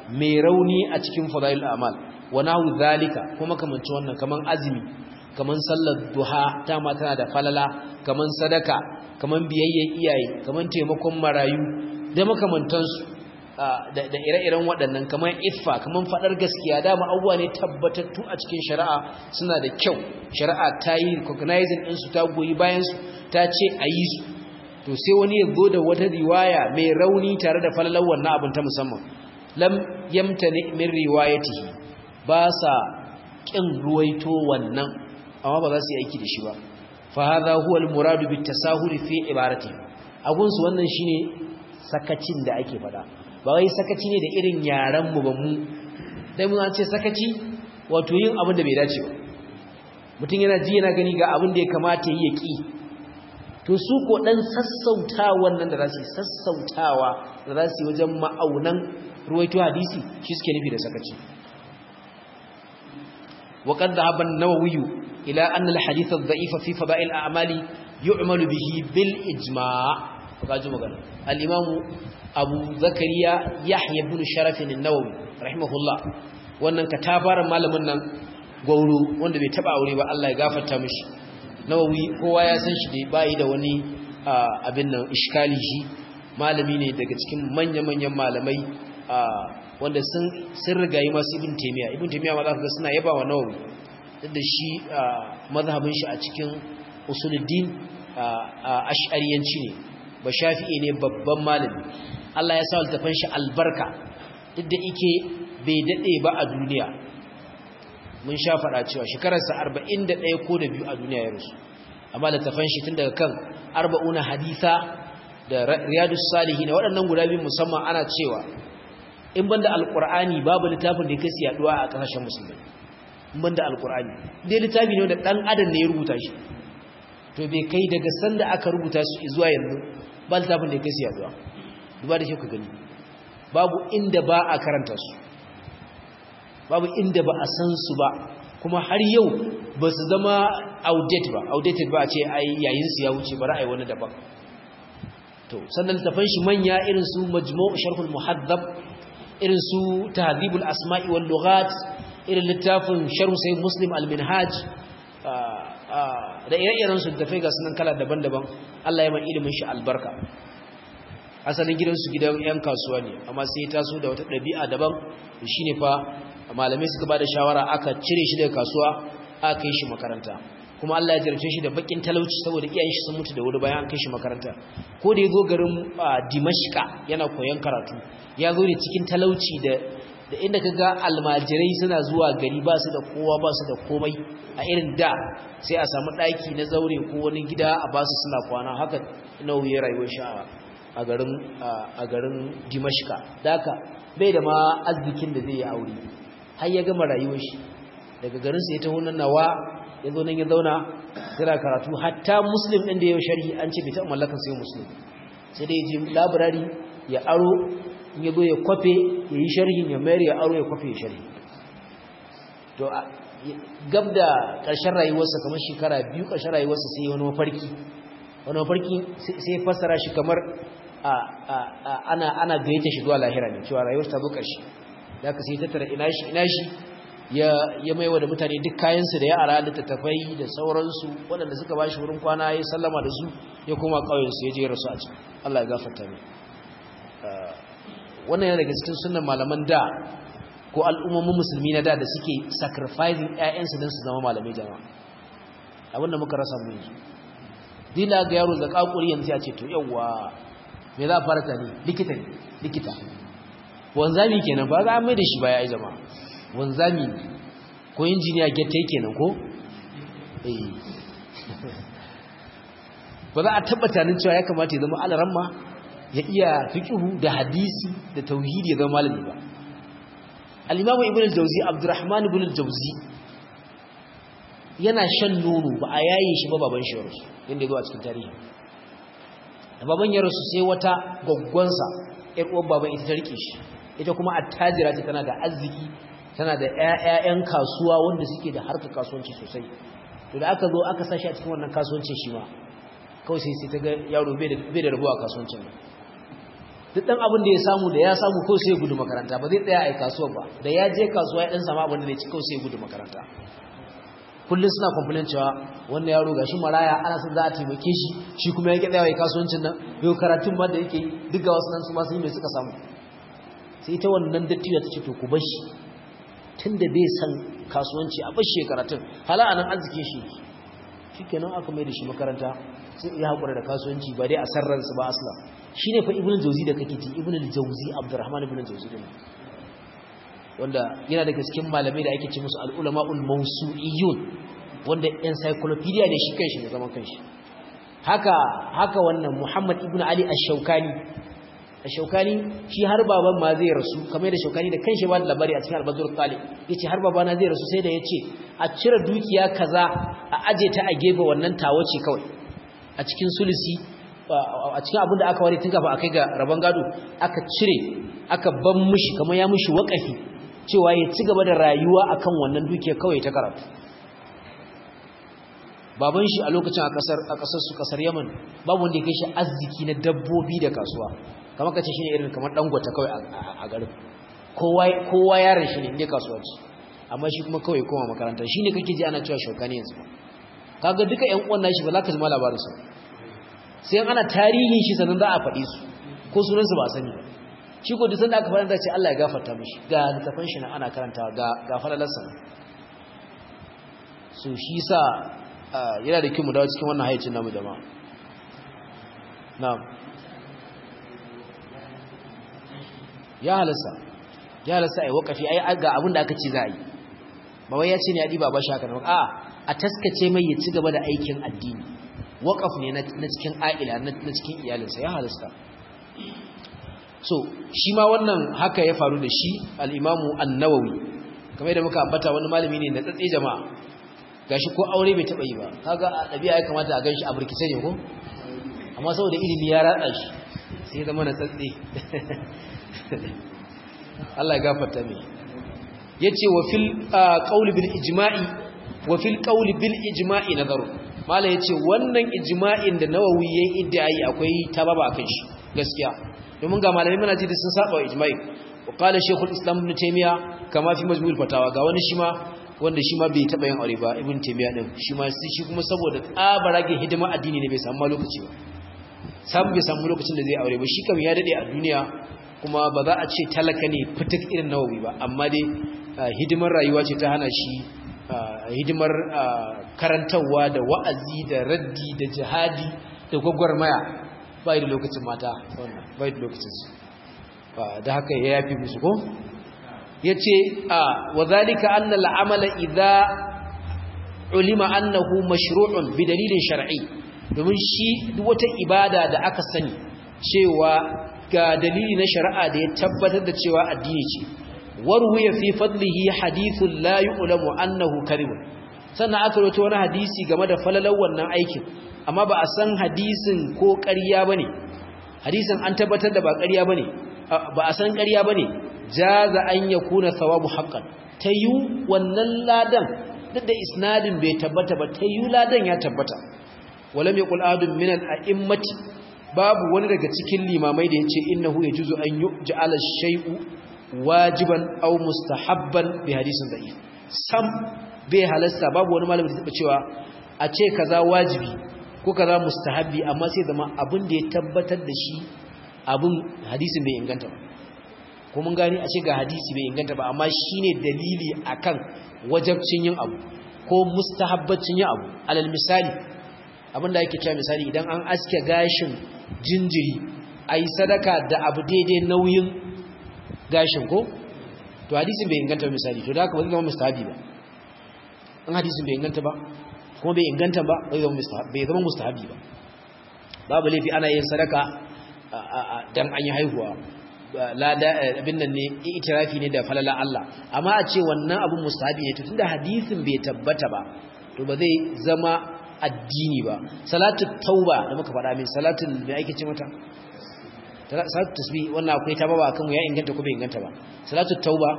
mai rauni a cikin fadail a'mal wa nahu zalika kuma kamanci wannan kaman azumi kaman sallar duha ta ma tana da falala kaman sadaka kaman biyayyen iyaye kaman taimakon marayu da makamantansu da ire-iren waɗannan kaman iffa kaman faɗar gaskiya dama abubuwa ne tabbatattu a cikin shari'a suna da kyau shari'a ta yi recognizing ɗinsu ta goyi bayansu ta ce a yi su to sai wani ya zo da wata riwaya mai rauni tare da falalar wannan abin ta musamman lam yamtani min riwayatihi ba sa kin ruwaito wannan amma ba za su yi aiki da shi ba fa hadha huwa al-muradu bit tasahul fi ibarati agun su wannan shine sakacin da ake fada ba wai sakaci ne da irin yaran mu ba mu dai mun ce sakaci wato yin abin da bai dace ba mutum yana ji yana gani ga abin da ya kamata yi ya ki to su ko dan sassauta wannan da za su sassautawa da za su yi wajen ma'aunan ruwaito hadisi shi suke nufi da sakaci وقد ذهب النووي إلى أن الحديث الضعيف في فضائل الأعمال يعمل به بالإجماع فقال مغانا الإمام أبو زكريا يحيى بن شرف النووي رحمه الله wannan katafaran malamin nan gauro wanda bai taba aure ba Allah ya gafarta mishi nawawi kowa ya san shi da bai da wani abin nan iskali shi malami ne daga cikin manya-manyan malamai wanda sun rigayi masu ibn taimiyya ibn taimiyya ma za ka ga suna yaba wa nawawi duk da shi mazhabin shi a cikin usuluddin ash'ariyanci ne ba shafi'i ne babban malami Allah ya sa littafin shi albarka duk da ike bai dade ba a duniya mun sha faɗa cewa shekararsa 41 ko da biyu a duniya ya rusu amma littafin shi tun daga kan arba'una haditha da riyadus salihin waɗannan guda biyu musamman ana cewa in banda alqur'ani babu littafin da yake yaduwa a kasashen musulmai in banda alqur'ani dai littafi ne da dan adam ne ya rubuta shi to bai kai daga sanda aka rubuta su zuwa yanzu ba littafin da yake yaduwa duba da shi ku gani babu inda ba a karanta su babu inda ba a san su ba kuma har yau ba su zama outdated ba outdated ba a ce ai yayin su ya wuce bari ai wani daban to sannan littafan shi manya irin su majmu' sharhul muhaddab irin su tahdhibul asma'i wal lughat irin littafin sharh sahih muslim al minhaj da ire-iren su tafai ga sunan kala daban-daban Allah ya mai ilimin shi albarka asalin gidansu gidan yan kasuwa ne amma sai ya taso da wata ɗabi'a daban shine fa malamai suka bada shawara aka cire shi daga kasuwa aka kai shi makaranta kuma Allah ya jarce shi da bakin talauci saboda iyayen shi sun mutu da wuri bayan an kai shi makaranta ko da yazo garin Dimashqa yana koyon karatu ya zo ne cikin talauci da da inda kaga almajirai suna zuwa gari ba su da kowa ba su da komai a irin da sai a samu daki na zaure ko wani gida a basu suna kwana haka nauyi rayuwar shi a garin a garin Dimashqa daka bai da ma arzikin da zai yi aure har ya gama rayuwar shi daga garin sa ya taho nan nawa ya zo nan ya zauna yana karatu hatta muslim ɗin da ya sharhi an ce bai taɓa mallakan sai muslim sai dai ji labirari ya aro in ya zo ya kwafe ya yi sharhin ya mayar ya aro ya kwafe ya sharhi to gab da ƙarshen rayuwarsa kamar shekara biyu ƙarshen rayuwarsa sai wani mafarki wani mafarki sai ya fassara shi kamar ana ana gayyata shi zuwa lahira ne cewa rayuwar ta zo ƙarshe da ka sai tattara ina shi ina shi ya maiwa da mutane duk kayansu da ya ara littattafai da sauransu waɗanda suka ba shi wurin kwana ya sallama da su ya koma ƙauyensu ya je rasu a can Allah ya gafarta mai wannan yana daga cikin sunan malaman da ko al'ummomin musulmi na da da suke sacrificing ƴaƴansu don su zama malamai jama'a abinda muka rasa mu yanzu dila ga yaro da kakuri yanzu ya ce to yawwa me za a fara tani likita ne likita wanzami kenan ba za a mai da shi baya ai jama'a wanzami ko injiniya gette kenan ko eh ba za a tabbata nan cewa ya kamata ya zama alaramma ya iya fiqhu da hadisi da tauhidi ya zama malami ba al-imamu ibn al-jawzi abdurrahman ibn al-jawzi yana shan nono ba a yaye shi ba baban shi rasu inda ya zo a cikin tarihi da baban ya rasu sai wata gwaggwansa ƴar uwar baban ita ta rike shi ita kuma attajira ce tana da arziki tana da ƴaƴan kasuwa wanda suke da harkar kasuwanci sosai to da aka zo aka sashi a cikin wannan kasuwancin shi ma kawai sai sai ta ga yaro bai da bai da rabuwa kasuwancin nan duk dan abin da ya samu da ya samu ko sai ya gudu makaranta ba zai tsaya a kasuwa ba da ya je kasuwa ya dan samu abin da zai ci ko sai ya gudu makaranta kullum suna complain cewa wannan yaro gashi maraya ana son za a taimake shi shi kuma yake tsayawa kasuwancin nan yau karatun ma da yake duk ga wasu nan su ma sun yi mai suka samu sai ita wannan dattijo ta ce to ku bar shi tunda bai san kasuwanci a bar shi karatun hala anan arzikin shi shikenan aka mai da shi makaranta sai ya hakura da kasuwanci ba dai a sarransa ba asla shine fa ibnu jawzi da kake ji ibnu jawzi abdurrahman ibnu jawzi din wanda yana daga cikin malamai da ake ce musu al-ulama'ul mawsu'iyyun wanda encyclopedia ne shi kanshi da zaman kanshi haka haka wannan Muhammad ibn Ali ash-Shawkani ash-Shawkani shi har baban ma zai rasu kamar da Shawkani da kanshi ba da labari a cikin al-Badr Talib yace har babana zai rasu sai da yace a cire dukiya kaza a aje ta a gefe wannan tawo ce kawai a cikin sulusi a cikin abin da aka ware tun kafa akai ga rabon gado aka cire aka ban mishi kamar ya mishi wakafi cewa ya ci gaba da rayuwa akan wannan dukiya kawai ta karatu baban shi a lokacin a kasar a kasar su kasar Yaman babu wanda ya kai shi arziki na dabbobi da kasuwa kamar kace shine irin kamar dangwata kawai a garin kowa kowa yaron shi ne inda kasuwa ce amma shi kuma kawai koma makaranta shine kake ji ana cewa shokani yanzu kaga duka ƴan uwan nashi ba za ka ji ma labarin su sai ana tarihin shi sanan za a faɗi su ko sunan su ba a sani ba shi ko duk sanda aka fara da ce Allah ya gafarta mishi ga littafin shi na ana karantawa ga ga falalarsa so shi sa yana da kyau mu dawo cikin wannan hayyacin namu jama'a na'am ya halasta ya halasta ai wakafi ai ga abin da aka ce za a yi ba wai ya ce ne ya diba ba shi haka nan a a taskace mai ya ci gaba da aikin addini wakaf ne na cikin a'ila na cikin iyalinsa ya halasta so shi ma wannan haka ya faru da shi al-imamu an-nawawi kamar yadda muka ambata wani malami ne na tsatse jama'a gashi ko aure bai taba yi ba kaga a dabi'a ya kamata a ganshi a burkice ne ko amma saboda ilimi ya ratsa shi sai zama na tsatse Allah ya gafarta mai yace wa fil qawli bil ijma'i wa fil qawli bil ijma'i nazaru mala yace wannan ijma'in da nawawi yayi idai akwai tababa akan shi gaskiya domin ga malamai mana ji sun saba wa ijma'i wa qala shaykhul islam ibn taymiya kama fi majmu'ul fatawa ga wani shi ma wanda shi ma bai taba yin aure ba ibn taymiya din shi ma shi kuma saboda tsabarage hidima addini ne bai samu lokaci ba sam bai samu lokacin da zai aure ba shi kam ya dade a duniya kuma ba za a ce talaka ne fitik irin nawawi ba amma dai hidimar rayuwa ce ta hana shi hidimar karantarwa da wa'azi da raddi da jihadi da gwagwarmaya bai da lokacin mata wannan bai da lokacin su da haka ya yafi musu ko yace a wadhalika anna al'amala idha ulima annahu mashru'un bi dalilin shar'i domin shi duk wata ibada da aka sani cewa ga dalili na shari'a da ya tabbatar da cewa addini ce warwiya fi fadlihi hadithun la yu'lamu annahu kadhib sannan aka rawaito wani hadisi game da falalar wannan aikin amma ba a san hadisin ko ƙarya bane hadisin an tabbatar da ba ƙarya bane ba a san ƙarya bane jaza an yakuna thawabu haqqan tayu wannan ladan duk da isnadin bai tabbata ba tayu ladan ya tabbata walam yaqul adun min al-a'immati babu wani daga cikin limamai da yace innahu yajuzu an yuj'ala shay'u wajiban aw mustahabban bi hadisin da'if sam bai halasta babu wani malami da taba cewa a ce kaza wajibi ko kaza mustahabbi amma sai zama abin da ya tabbatar da shi abin hadisin bai inganta ba ko mun gani a ce ga hadisi bai inganta ba amma shine dalili akan wajabcin yin abu ko mustahabbacin yin abu alal misali abinda yake cewa misali idan an aske gashin jinjiri ayi sadaka da abu daidai nauyin gashin ko to hadisin bai inganta misali to da haka ba zai zama mustahabi ba an hadisin bai inganta ba kuma bai inganta ba bai zama mustahabi ba babu laifi ana yin sadaka dan an yi haihuwa lada abin nan ne itirafi ne da falala Allah amma a ce wannan abun mustahabi ne to tunda hadisin bai tabbata ba to ba zai zama addini ba salatu tauba da muka faɗa min salatul me ake ce mata salatu tasbih wannan akwai ta baba akan ya inganta ko bai inganta ba salatu tauba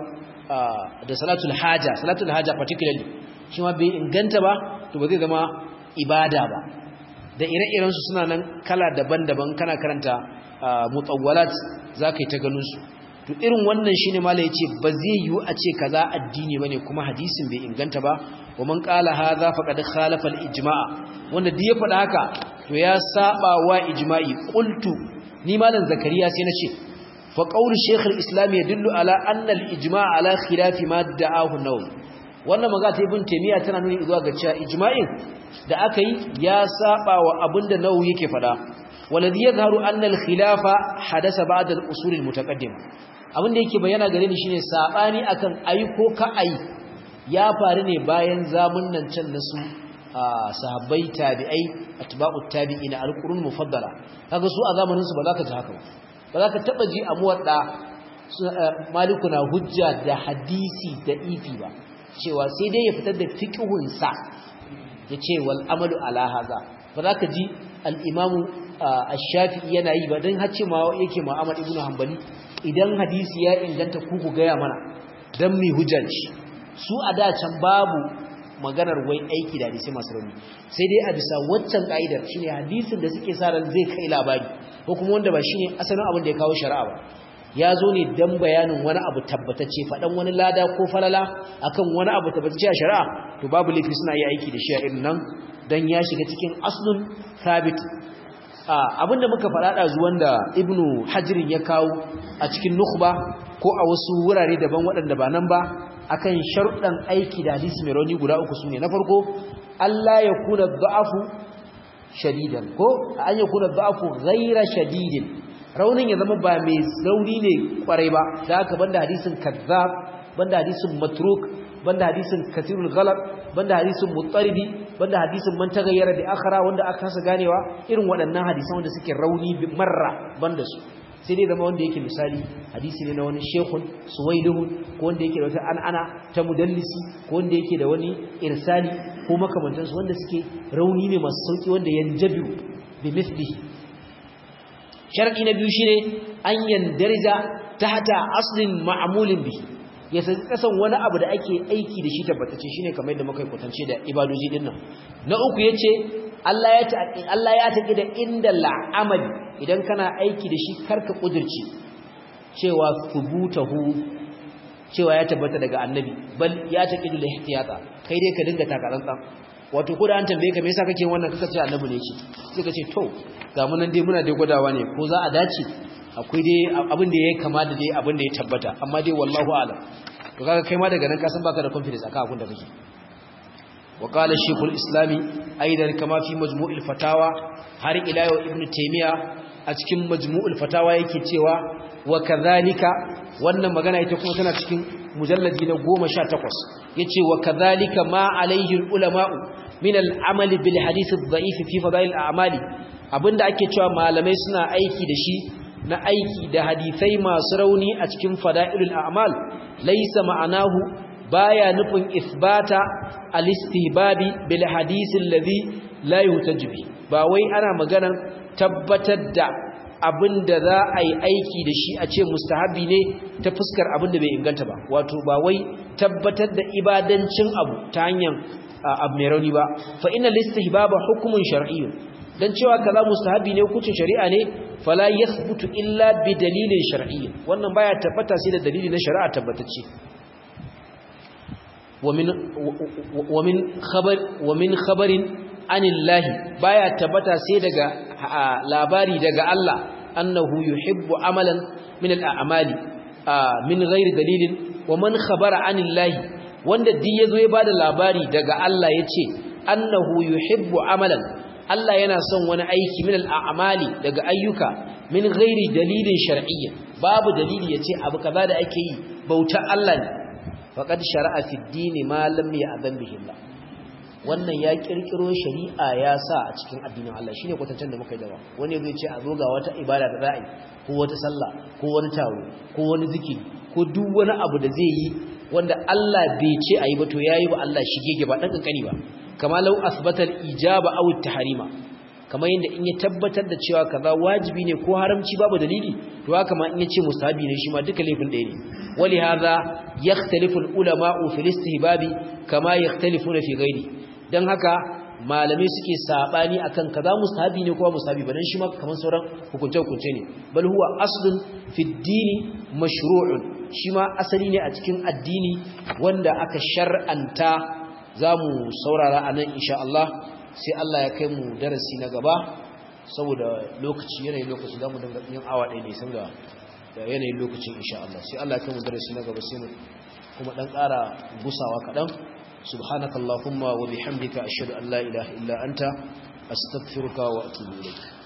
da salatul haja salatul haja particularly shi ma bai inganta ba to ba zai zama ibada ba da ire-iren su suna nan kala daban-daban kana karanta mutawwalat zaka yi ta ganin su to irin wannan shine mala yace ba zai yiwu a ce kaza addini bane kuma hadisin bai inganta ba wa man qala hadha faqad khalafa al-ijma' wanda duk ya faɗa haka to ya saba wa ijma'i qultu ni malam zakariya sai nace fa qawl shaykh al-islam yadullu ala anna al-ijma' ala khilafi ma da'ahu an-nawawi wannan magana ta ibn taymiya tana nuni zuwa ga cewa ijma'in da aka yi ya saba wa abinda nawawi yake faɗa والذي يظهر أن الخلاف حدث بعد الأصول المتقدمة abin da yake bayyana gare ni shine sabani akan ayi ko ka ayi ya faru ne bayan zamun nan can na su sahabbai tabi'ai atba'ut tabi'ina alqurun mufaddala kaga su a zamanin su ba za ka ji haka ba ba za ka taba ji amuwar da maliku na hujja da hadisi da ifi ba cewa sai dai ya fitar da fiqhun sa yace wal amalu ala haza ba za ka ji al-imamu ash-shafi'i yana yi ba dan hace ma yake Muhammad ibn Hanbali idan hadisi ya inganta ku ku gaya mana dan mi hujjanci su a da can babu maganar wai aiki da hadisi masu rauni sai dai a bisa waccan ka'idar shine hadisin da suke sa ran zai kai labari ko kuma wanda ba shine asalin abin da ya kawo shari'a ba ya zo ne dan bayanin wani abu tabbatacce faɗan wani lada ko falala akan wani abu tabbatacce a shari'a to babu laifi suna yi aiki da shi a irin nan dan ya shiga cikin aslun thabit abinda muka faɗa ɗazu wanda ibnu hajirin ya kawo a cikin nukhba ko a wasu wurare daban waɗanda ba nan ba akan sharuɗan aiki da hadisi mai rauni guda uku sune na farko Allah ya kuna da'afu shadidan ko an ya kuna da'afu ghaira shadidin raunin ya zama ba mai rauni ne kwarai ba da haka banda hadisin kazzab banda hadisin matruk banda hadisin kathirul ghalab banda hadisin muttaribi banda hadisin man tagayyara bi akhara wanda aka kasa ganewa irin waɗannan hadisan wanda suke rauni marra banda su sai dai zama wanda yake misali hadisi ne na wani shekun suwailihun ko wanda yake da wata an'ana ta mudallisi ko wanda yake da wani irsali ko makamantansu wanda suke rauni ne masu sauki wanda yanjabi bi mithlihi sharadi na biyu shine an yandarja tahta aslin ma'mulin bihi ya saki kasan wani abu da ake aiki da shi tabbatacce shine kamar yadda muka kwatance da ibadoji din nan na uku yace Allah ya ta'aqi Allah ya taƙi da inda la'amali idan kana aiki da shi karka kudirce cewa thubutahu cewa ya tabbata daga annabi bal ya taƙi da ihtiyata kai dai ka dinga takarantan wato ko da an tambaye ka me yasa kake wannan kaka ce annabi ne ce sai ka ce to ga mun nan dai muna dai gwadawa ne ko za a dace akwai dai abin da yayi kama da dai abin da ya tabbata amma dai wallahu a'lam to kaga kai ma daga nan ka san baka da confidence akan abin da kake وقال الشيخ الإسلامي أيضا كما في مجموع الفتاوى هر إلى ابن تيمية أتكم مجموع الفتاوى يكتوى وكذلك وأن مغانا يتكون تنا تكون مجلد نقوم شاتقص يتي وكذلك ما عليه العلماء من العمل بالحديث الضعيف في فضائل الأعمال abinda ake cewa malamai suna aiki da shi na aiki da hadisai masu rauni a cikin fada'ilul a'mal laysa ma'anahu baya nufin isbata al-istihbabi bil hadith alladhi la yutajibi ba wai ana maganar tabbatar da abinda za a yi aiki da shi a ce mustahabi ne ta fuskar abinda bai inganta ba wato ba wai tabbatar da ibadancin abu ta hanyar abu mai rauni ba fa inna listihbaba hukumun shar'iyyun dan cewa kaza mustahabi ne hukuncin shari'a ne fala yathbutu illa bi dalilin shar'iyyin wannan baya tabbata sai da dalili na shari'a tabbatacce ومن ومن خبر ومن خبر عن الله baya tabbata sai daga labari daga Allah annahu yuhibbu amalan min al-a'mali min ghairi dalilin wa man khabara anillahi wanda duk yazo ya bada labari daga Allah yace annahu yuhibbu amalan Allah yana son wani aiki min al-a'mali daga ayyuka min ghairi dalilin shar'iyyin babu dalili yace abu kaza da ake yi bauta Allah ne faqad shara'a fi ad-din ma lam ya'zan bihi Allah wannan ya kirkiro shari'a ya sa a cikin addinin Allah shine kwatancen da muka yi dawa wani zai ce a zo ga wata ibada da za'i ko wata sallah ko wani taro ko wani zikiri ko duk wani abu da zai yi wanda Allah bai ce ayi ba to yayi ba Allah shigege ba dan kankani ba kama law asbata al-ijaba aw at-tahrima kamar yadda in ya tabbatar da cewa kaza wajibi ne ko haramci babu dalili to haka ma in ya ce mustahabi ne shi ma duka laifin ɗaya ne wali hadha yakhtalifu al-ulama'u fi al-istihbabi kama yakhtalifuna fi ghairi dan haka malamai suke sabani akan kaza mustahabi ne ko mustahabi ba dan shi ma kaman sauran hukunce hukunce ne bal huwa aslun fi dini mashru'un shi ma asali ne a cikin addini wanda aka shar'anta zamu saurara anan insha Allah sai Allah ya kai mu darasi na gaba saboda lokaci yanayin lokaci zamu dinga yin awa ɗaya ne sun ga yanayin lokacin insha Allah sai Allah ya kai mu darasi na gaba sai mu kuma dan ƙara gusawa kaɗan subhanakallahumma wa bihamdika ashhadu an la ilaha illa anta astaghfiruka wa atubu ilayk